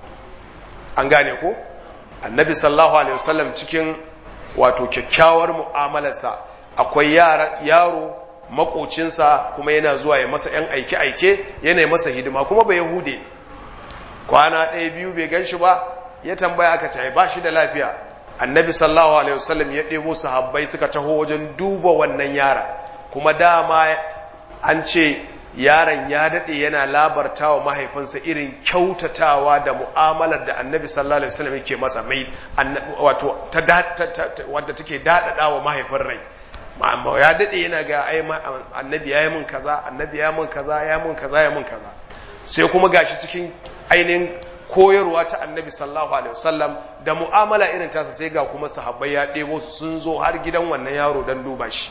an gane ko annabi sallallahu alaihi wasallam cikin wato kyakkyawar mu'amalarsa akwai yaro makocinsa kuma yana zuwa ya masa ‘yan aike-aike yana masa hidima kuma bai yahude ne kwana ɗaya biyu bai gan shi ba ya tambaya aka ce ba shi da lafiya annabi sallallahu alaihi wasallam ya ɗebo sahabbai suka taho wajen duba wannan yara kuma dama an ce yaron ya daɗe yana labarta wa mahaifinsa irin kyautatawa da mu'amalar da annabi sallallahu alaihi wasallam yake masa mai wato wadda take daɗaɗa wa mahaifin rai amma ya daɗe yana ga ai annabi ya yi mun kaza annabi ya mun kaza ya mun kaza ya mun kaza sai kuma gashi cikin ainihin koyarwa ta annabi sallallahu alaihi wasallam da mu'amala irin tasa sai ga kuma sahabbai ya ɗebo su sun zo har gidan wannan yaro don duba shi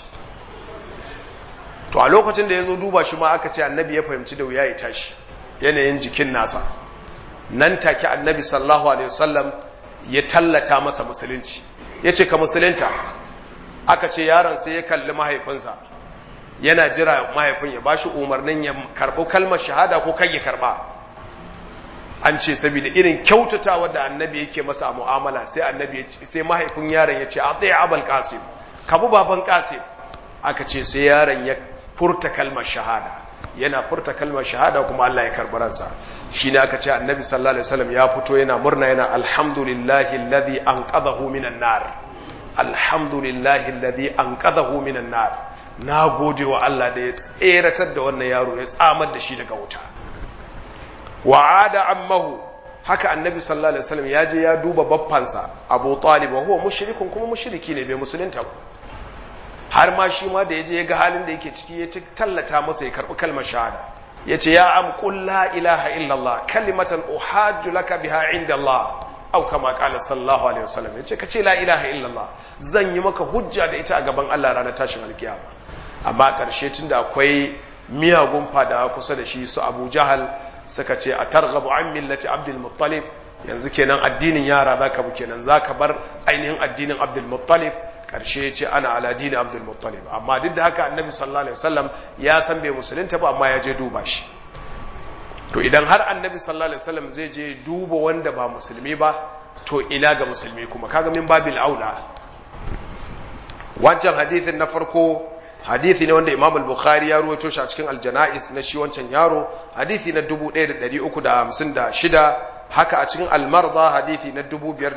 to a lokacin da ya zo duba shi ma aka ce annabi ya fahimci da wuya ya tashi yanayin jikin nasa nan take annabi sallallahu alaihi wasallam ya tallata masa musulunci ya ce ka musulunta aka ce yaron sai ya kalli mahaifinsa yana jira mahaifin ya bashi umarnin ya karɓo kalmar shahada ko kai ya karɓa an ce saboda irin kyautatawa da annabi yake masa a mu'amala sai annabi sai mahaifin yaron ya ce a tsaye abal kasim kabu baban kasim aka ce sai yaron ya furta kalmar shahada yana furta kalmar shahada kuma Allah ya karɓi ransa shi ne aka ce annabi sallallahu alaihi wasallam ya fito yana murna yana alhamdulillahi alladhi anqadhahu minan nar alhamdulillahi alladhi anqadhahu minan nar na gode wa Allah da ya tseratar da wannan yaro ya tsamar da shi daga wuta wa'ada ammahu haka annabi sallallahu alaihi wasallam ya je ya duba baffansa Abu Talib wa huwa mushrikun kuma mushriki ne bai musulunta ba har ma shi ma da yaje ya ga halin da yake ciki ya tallata masa ya karbi kalmar shahada yace ya am qul la ilaha illa Allah kalimatan uhajju laka biha inda Allah au kama qala sallallahu alaihi wasallam yace kace la ilaha illa Allah zan yi maka hujja da ita a gaban Allah ranar tashin alkiyama amma karshe tunda akwai miyagun fada kusa da shi su Abu Jahal suka ce a targhabu an millati Abdul Muttalib yanzu kenan addinin yara zaka bu kenan zaka bar ainihin addinin Abdul Muttalib karshe ce ana ala dini Abdul Muttalib amma duk da haka Annabi sallallahu alaihi wasallam ya san bai musulunta ba amma ya je duba shi to idan har Annabi sallallahu alaihi wasallam zai je duba wanda ba musulmi ba to ina ga musulmi kuma kaga min babil aula wancan hadithin na farko hadithi ne wanda Imam al-Bukhari ya ruwaito shi a cikin al-Jana'is na shi wancan yaro hadithi na 1356 haka a cikin al-Marda hadithi na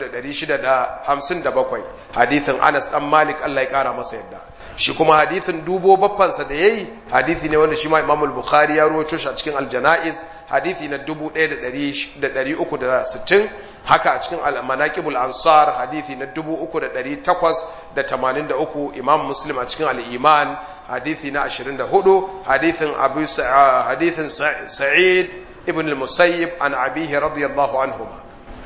5657 hadithin Anas dan Malik Allah ya kara masa yadda shi kuma hadithin dubo baffansa da yayi hadithi ne wanda shi ma Imam al-Bukhari ya ruwaito shi a cikin al-Jana'is hadithi na 1360 haka a cikin al-Manaqibul Ansar hadithi na 3883 Imam Muslim a cikin al-Iman hadithi na 24 hadithin Abu hadithin Sa'id ibn al-Musayyib an abihi radiyallahu anhuma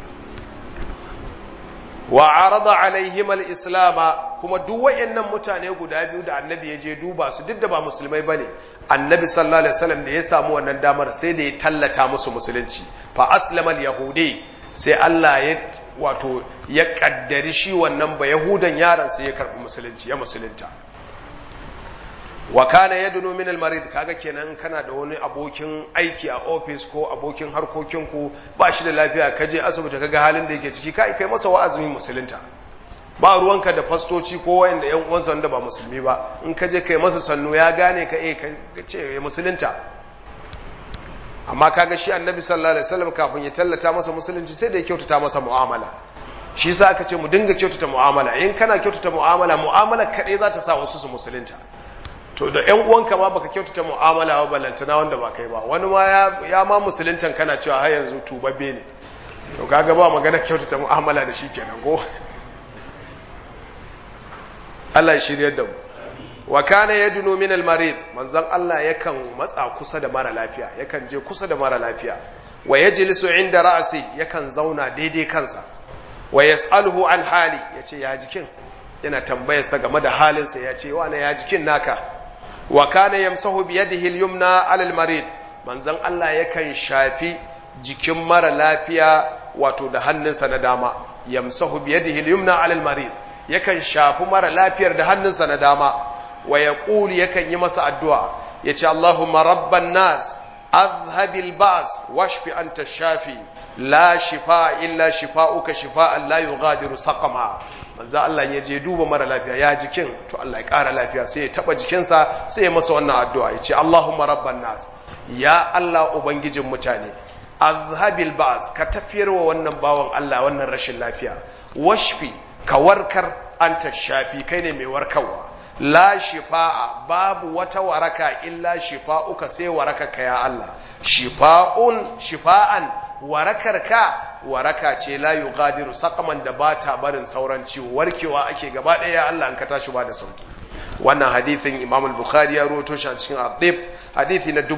wa arada alaihim al-islam kuma duk wayannan mutane guda biyu da annabi ya je duba su duk da ba musulmai bane annabi sallallahu alaihi wasallam da ya samu wannan damar sai da ya tallata musu musulunci fa aslama al-yahudi sai Allah ya wato ya kaddari shi wannan ba yahudan yaron sai ya karbi musulunci ya musulunta wa kana yadunu min al-marid kaga kenan kana da wani abokin aiki a office ko abokin harkokin ku ba shi da lafiya ka je asibiti kaga halin da yake ciki kai kai masa wa'azin musulunta ba ruwanka da fastoci ko wanda yan uwansa wanda ba musulmi ba in ka je kai masa sannu ya gane ka eh ka ce musulunta amma kaga shi annabi sallallahu alaihi wasallam kafin ya tallata masa musulunci sai da ya kyautata masa mu'amala shi yasa aka ce mu dinga kyautata mu'amala in kana kyautata mu'amala mu'amala kadai za ta sa wasu su musulunta to da ƴan uwanka ma baka kyautata mu'amala ba balantana wanda ba kai ba wani ma ya, ya ma musuluntan kana cewa har yanzu tubabbe ne to kaga ba magana kyautata mu'amala da shi kenan ko Allah ya shiryar da mu wa kana yadunu min al-marid manzon Allah yakan matsa kusa da mara lafiya yakan je kusa da mara lafiya wa yajlisu inda ra'si yakan zauna daidai kansa wa yas'aluhu an hali yace ya jikin yana tambayarsa game da halinsa yace wane ya jikin naka wa kana yamsahu bi yadihi al-yumna 'ala al-marid manzon Allah yakan shafi jikin mara lafiya wato da hannunsa na dama yamsahu bi yadihi al-yumna 'ala al-marid yakan shafi mara lafiyar da hannunsa na dama wa yaqulu yakan yi masa addu'a yace Allahumma rabban nas adhhabil ba's washfi anta shafi la shifa illa shifa'uka shifa'an la yughadiru saqama manzo Allah ya je duba mara lafiya ya jikin to Allah ya ƙara lafiya sai ya taba jikinsa sai ya masa wannan addu'a ya ce Allahumma rabban nas ya Allah ubangijin mutane azhabil ba'as ka tafiyar wa wannan bawan Allah wannan rashin lafiya washfi ka warkar anta shafi kai ne mai warkarwa la shifa'a babu wata waraka illa shifa'uka sai warakaka ya Allah shifa'un shifa'an warakarka waraka ce la yughadiru saqaman da bata barin sauran ciwo warkewa ake gaba ɗaya ya Allah an ka tashi ba da sauki wannan hadithin Imam al-Bukhari ya rawaito shi a cikin Adib hadithi na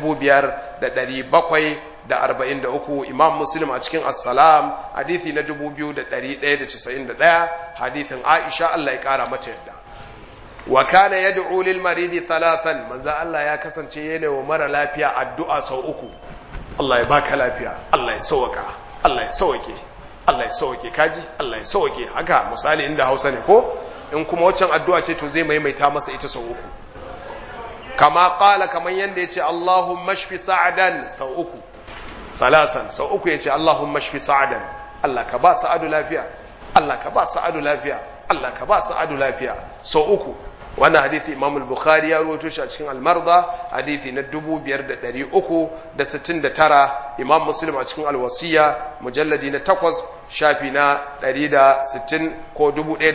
5743 Imam Muslim a cikin As-Salam hadithi na 2191 hadithin Aisha Allah ya kara mata yadda wa kana yad'u lil maridi thalathan manzo Allah ya kasance yana wa mara lafiya addu'a sau uku Allah ya baka lafiya Allah ya sauka Allah ya sauke Allah ya sauke kaji Allah ya sauke haka misali inda Hausa ne ko in kuma waccan addu'a ce to zai maimaita masa ita sau uku kama qala kaman yanda yace Allahumma shfi sa'adan sau uku salasan sau uku yace Allahumma shfi sa'adan Allah ka ba sa'adu lafiya Allah ka ba sa'adu lafiya Allah ka ba sa'adu lafiya sau uku wannan hadithi imam al-bukhari ya rawaito shi a cikin al-marda hadithi na 5369 imam muslim a cikin al-wasiya mujalladi na 8 shafi na 160 ko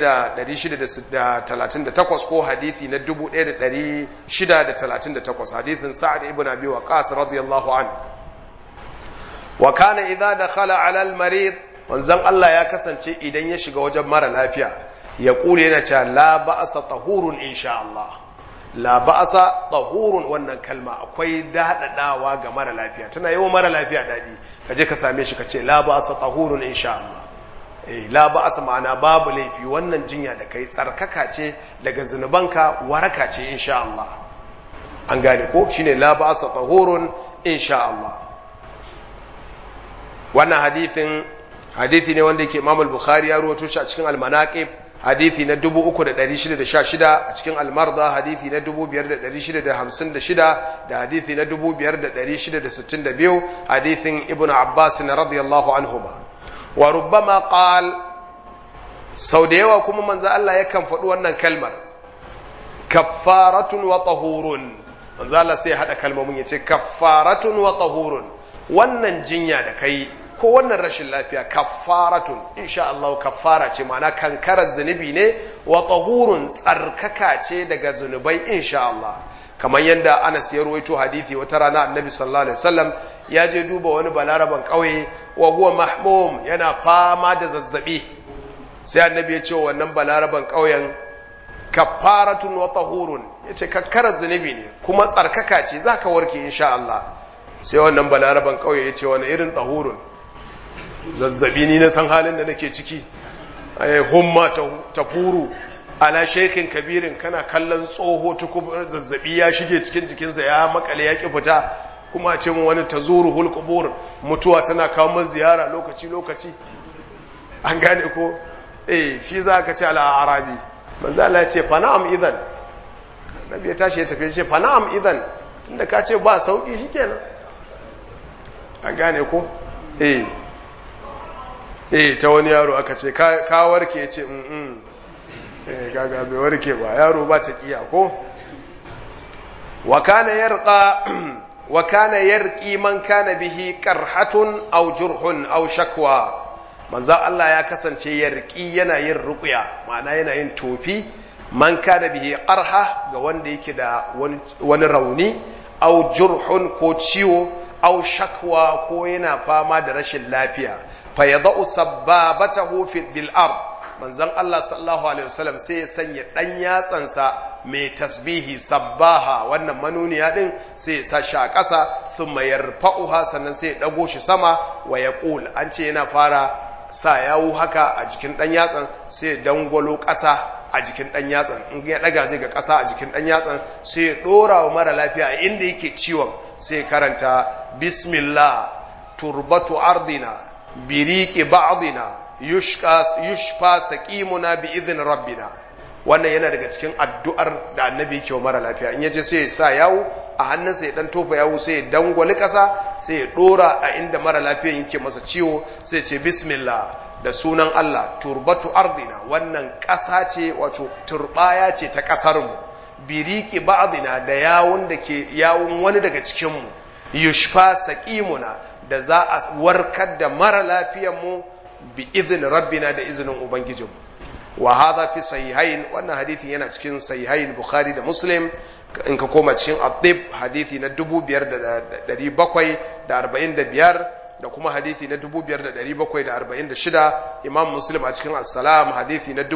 1638 ko hadithi na 1638 hadithin sa'ad ibn abi waqas radiyallahu an wa kana idza dakhala ala al-marid manzon Allah ya kasance idan ya shiga wajen mara lafiya ya ƙule yana cewa la ba'asa tahurun insha Allah la ba'asa tahurun wannan kalma akwai daɗaɗawa ga mara lafiya tana yawan mara lafiya daɗi ka je ka same shi ka ce la ba'asa tahurun insha Allah eh la ba'asa ma'ana babu laifi wannan jinya da kai tsarkaka ce daga zunubanka waraka ce insha Allah an gane ko shine la ba'asa tahurun insha Allah wannan hadithin hadithi ne wanda yake Imam al-Bukhari ya rawaito shi a cikin al-Manaqib hadithi na 3616 a cikin al-Marda hadithi na 5656 da hadithi na 5662 hadithin Ibn Abbas radiyallahu anhuma wa rubbama qal sau da yawa kuma manzo Allah yakan faɗi wannan kalmar kaffaratun wa tahurun manzo Allah sai ya hada kalmomin yace kaffaratun wa tahurun wannan jinya da kai ko wannan rashin lafiya kaffaratun insha Allah kaffara ce ma'ana kankarar zunubi ne wa tahurun tsarkaka ce daga zunubai insha Allah kamar yadda Anas ya ruwaito hadisi wata rana Annabi sallallahu alaihi wasallam ya je duba wani balaraban kauye wa huwa mahmum yana fama da zazzabi sai Annabi ya ce wannan balaraban kauyen kaffaratun wa tahurun yace kankarar zunubi ne kuma tsarkaka ce zaka warke insha Allah sai wannan balaraban kauye yace wani irin tahurun zazzabi ni na san halin da nake ciki humma ta furu ala shekin kabirin kana kallon tsoho tukubar zazzabi ya shige cikin jikinsa ya makale ya ki fita kuma a ce mu wani ta zuru hulkubur mutuwa tana kawo min ziyara lokaci lokaci an gane ko eh shi za ka ce ala arabi manzo Allah ya ce fa na'am idan nabi ya tashi ya tafi ya ce fa na'am idan tunda ka ce ba sauki shikenan an gane ko eh eh ta wani yaro aka ce ka warke ya ce mm eh gaga bai warke ba yaro ba ta kiya ko wa kana yarqa wa kana yarqi man kana bihi qarhatun aw jurhun aw shakwa manzo Allah ya kasance yarqi yana yin ruqya ma'ana yana yin tofi man kana bihi qarha ga wanda yake da wani rauni aw jurhun ko ciwo aw shakwa ko yana fama da rashin lafiya fayadau sabbabatahu fi bil ard manzon Allah sallallahu alaihi wasallam sai ya sanya dan yatsansa mai tasbihi sabbaha wannan manuniya din sai ya sa shi a ƙasa thumma yarfa'uha sannan sai ya dago shi sama wa yaqul an ce yana fara sa yawu haka a jikin dan yatsan sai ya dangwalo ƙasa a jikin dan yatsan in ya daga zai ga ƙasa a jikin dan yatsan sai ya dora wa mara lafiya inda yake ciwon sai ya karanta bismillah turbatu ardina biriki ba'dina yushfa saqimuna bi idhin rabbina wannan yana daga cikin addu'ar da annabi yake wa mara lafiya in yaje sai ya sa yawo a hannunsa ya dan tofa yawo sai ya dangwali kasa sai ya dora a inda mara lafiya yake masa ciwo sai ce bismillah da sunan Allah turbatu ardina wannan kasa ce wato turbaya ce ta kasar mu biriki ba'dina da yawun da ke yawun wani daga cikin mu yushfa saqimuna da za a warkar da mara mu bi izin rabbina da izinin ubangijinmu wa hadha fi sahihain wannan hadithi yana cikin sahihain bukhari da muslim in ka koma cikin adib hadithi na 5745 da kuma hadithi na 5746 imam muslim a cikin assalam hadithi na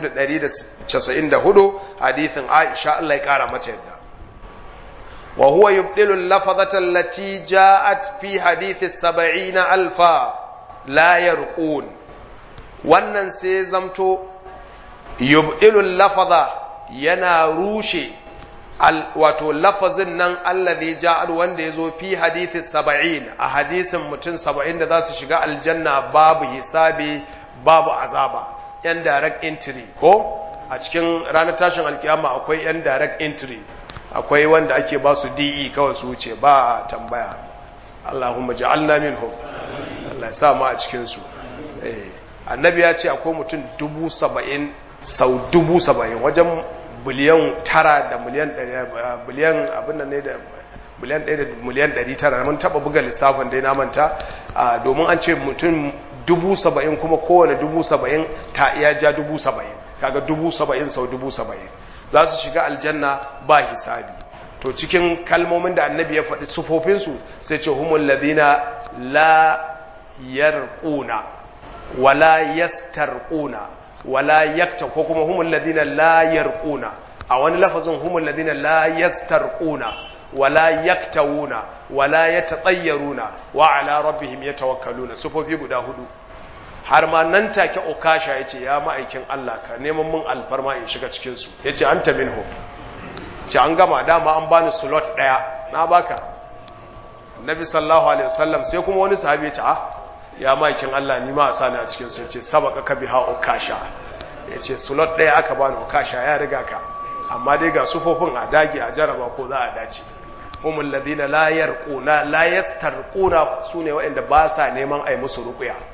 2194 hadithin aisha Allah ya kara mata yadda وهو يبدل اللفظة التي جاءت في حديث السبعين ألفا لا يرقون wannan sai zamto yubdilul lafaza yana rushe wato lafazin nan allazi ja'al wanda yazo fi hadithi saba'in a hadisin mutum saba'in da za su shiga aljanna babu hisabi babu azaba yan direct entry ko a cikin ranar tashin alkiyama akwai yan direct entry akwai wanda ake ba su DE kawai su wuce ba tambaya Allahumma ja'alna minhum Allah ya sa mu a cikin su eh annabi ya ce akwai mutum dubu saba'in sau dubu saba'in wajen biliyan tara da miliyan biliyan abin nan ne da biliyan ɗaya da miliyan ɗari tara mun taɓa buga lissafin dai na manta domin an ce mutum dubu saba'in kuma kowane dubu saba'in ta iya ja dubu saba'in kaga dubu saba'in sau dubu saba'in za su shiga aljanna ba hisabi to cikin kalmomin da annabi ya faɗi sufofinsu sai ce humul ladina la yarquna wala yastarquna wala yakta ko kuma humul ladina la yarquna a wani lafazin humul ladina la yastarquna wala yaktawuna wala yatatayyaruna wa ala rabbihim yatawakkaluna sufofi guda hudu har ma nan take okasha ya ce ya ma'aikin Allah ka neman mun alfarma in shiga cikinsu ya ce an ta minhu ce an gama dama an bani slot ɗaya na baka nabi sallahu alaihi wasallam sai kuma wani sahabi ya ce ah ya ma'aikin Allah ni ma a sani a cikinsu ya ce sabaka ka biha okasha ya ce slot ɗaya aka bani okasha ya riga ka amma dai ga sufofin a dage a jaraba ko za a dace humul ladina la yarquna la yastarquna sune waɗanda ba sa neman ai musu ruqya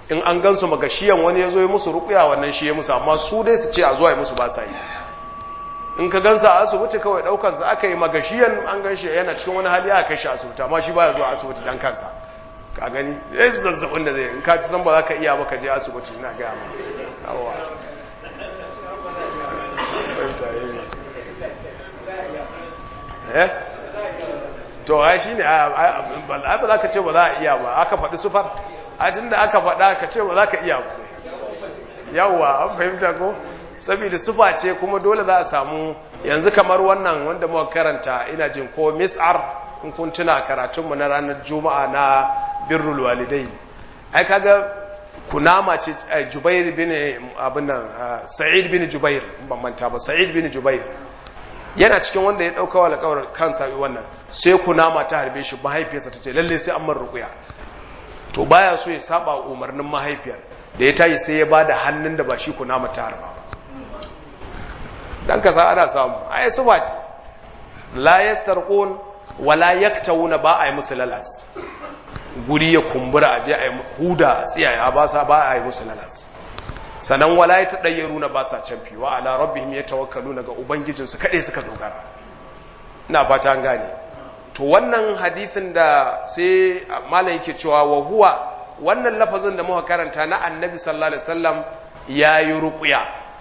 in an gansu magashiyan wani ya zo ya musu rukuya wannan shi ya musu amma su dai su ce a zuwa ya musu ba sa yi in ka gansa a asibiti kawai daukar sa aka yi magashiyan an gan shi yana cikin wani hali aka kai shi asibiti amma shi baya zuwa asibiti dan kansa ka gani zai zazzabin da zai in ka ci san ba za ka iya ba ka je asibiti ina gaya ma yawa eh to ai shine ba za ka ce ba za a iya ba aka faɗi sufar a da aka faɗa ka ce ba za ka iya ba yawwa an fahimta ko saboda sufa ce kuma dole za a samu yanzu kamar wannan wanda muka karanta ina jin ko mis'ar in kun tuna karatunmu na ranar juma'a na birrul walidai ai kaga kunama ce jubair bin abin nan sa'id bin jubair ban manta ba sa'id bin jubair yana cikin wanda ya dauka wa alƙawar kansa wannan sai kunama ta harbe shi mahaifiyarsa ta ce lalle sai an mar ruƙuya to baya so ya saba umarnin mahaifiyar da ya tayi sai ya bada hannun da ba shi kunama ta harba ba dan kasa ana samu ai su ba ce la yastarqun wala yaktawuna ba ai musu lalas guri ya kumbura aje ai huda tsiyaya ba sa ba ai musu lalas sanan wala ya tadayyaru na ba sa canfi wa ala rabbihim yatawakkaluna ga ubangijinsu kade suka dogara ina fata an gane to wannan hadithin da sai malam yake cewa wa huwa wannan lafazin da muka karanta na annabi sallallahu alaihi wasallam yayi ruqya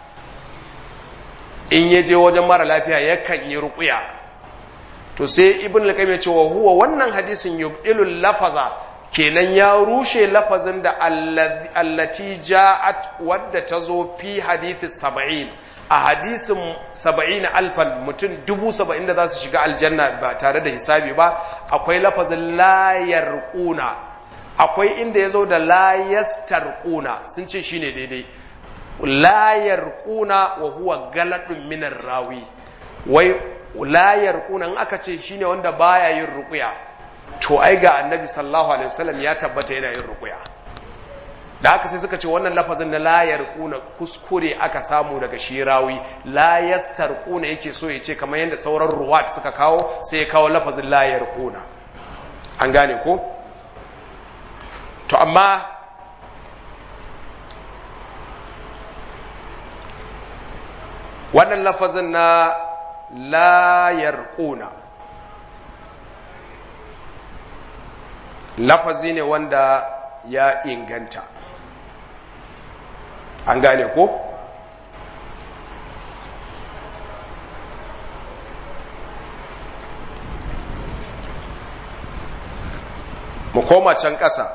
in ya je wajen mara lafiya yakan yi ruqya to sai ibn al-qayyim ya ce wa huwa wannan hadisin yubdilul lafaza kenan ya rushe lafazin da allati ja'at wadda ta zo fi hadithi saba'in a hadisin saba'in alfan mutum dubu saba'in da za su shiga aljanna ba tare da hisabi ba akwai lafazin layar ƙuna akwai inda ya zo da layastar ƙuna sun ce shine daidai layar ƙuna wa huwa galadun minar rawi wai layar ƙuna in aka ce shine wanda baya yin ruƙuya to ai ga annabi sallallahu alaihi wasallam ya tabbata yana yin ruqya da haka sai suka ce wannan lafazin na la yarquna kuskure aka samu daga shirawi la yastarquna yake so ya ce kamar yadda sauran ruwat suka kawo sai ya kawo lafazin la yarquna an gane ko to amma wannan lafazin na la yarquna lafazi ne wanda ya inganta an gane ko mu koma can ƙasa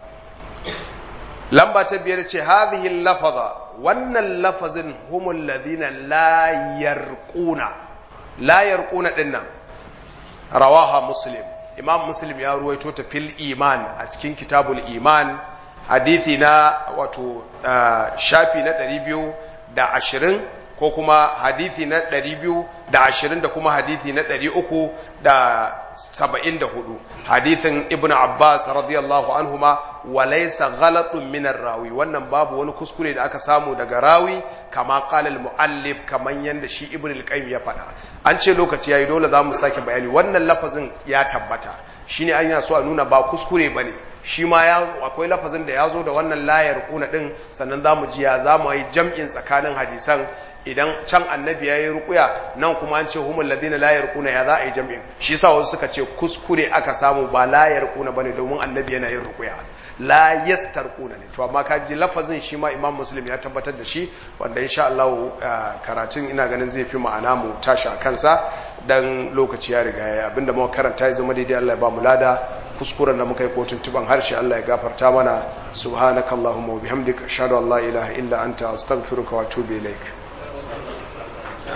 lamba ta biyar ce hadhihi lafaza wannan lafazin humul ladina la yarquna la yarquna dinnan rawaha muslim imam muslim ya ruwaito ta fil iman a cikin kitabul iman hadithi na wato shafi na ɗari biyu da ashirin ko kuma hadithi na ɗari biyu da ashirin da kuma hadithi na ɗari uku da saba'in da hudu hadithin ibn abbas radiyallahu anhuma walaisa ghalatun minar rawi wannan babu wani kuskure da aka samu daga rawi kama qala al muallif kaman yanda shi ibn al qayyim ya faɗa an ce lokaci yayi dole zamu sake bayani wannan lafazin ya tabbata shine an yana so a nuna ba kuskure bane shi ma ya akwai lafazin da ya zo da wannan layar kuna din sannan zamu ji ya zamu yi jam'in tsakanin hadisan idan can annabi ya yi rukuya nan kuma an ce humul ladina la yarquna ya za a yi jam'in shi yasa wasu suka ce kuskure aka samu ba la yarquna bane domin annabi yana yin rukuya la yastarquna ne to amma ka ji lafazin shi ma imam muslim ya tabbatar da shi wanda insha Allah karatun ina ganin zai fi ma'ana mu tashi a kansa dan lokaci ya riga ya abinda muka karanta ya zama daidai Allah ya ba mu lada kuskuren da muka yi kotun tuban harshe Allah ya gafarta mana subhanakallahumma wa bihamdika ashhadu an la ilaha illa anta astaghfiruka wa atubu ilaik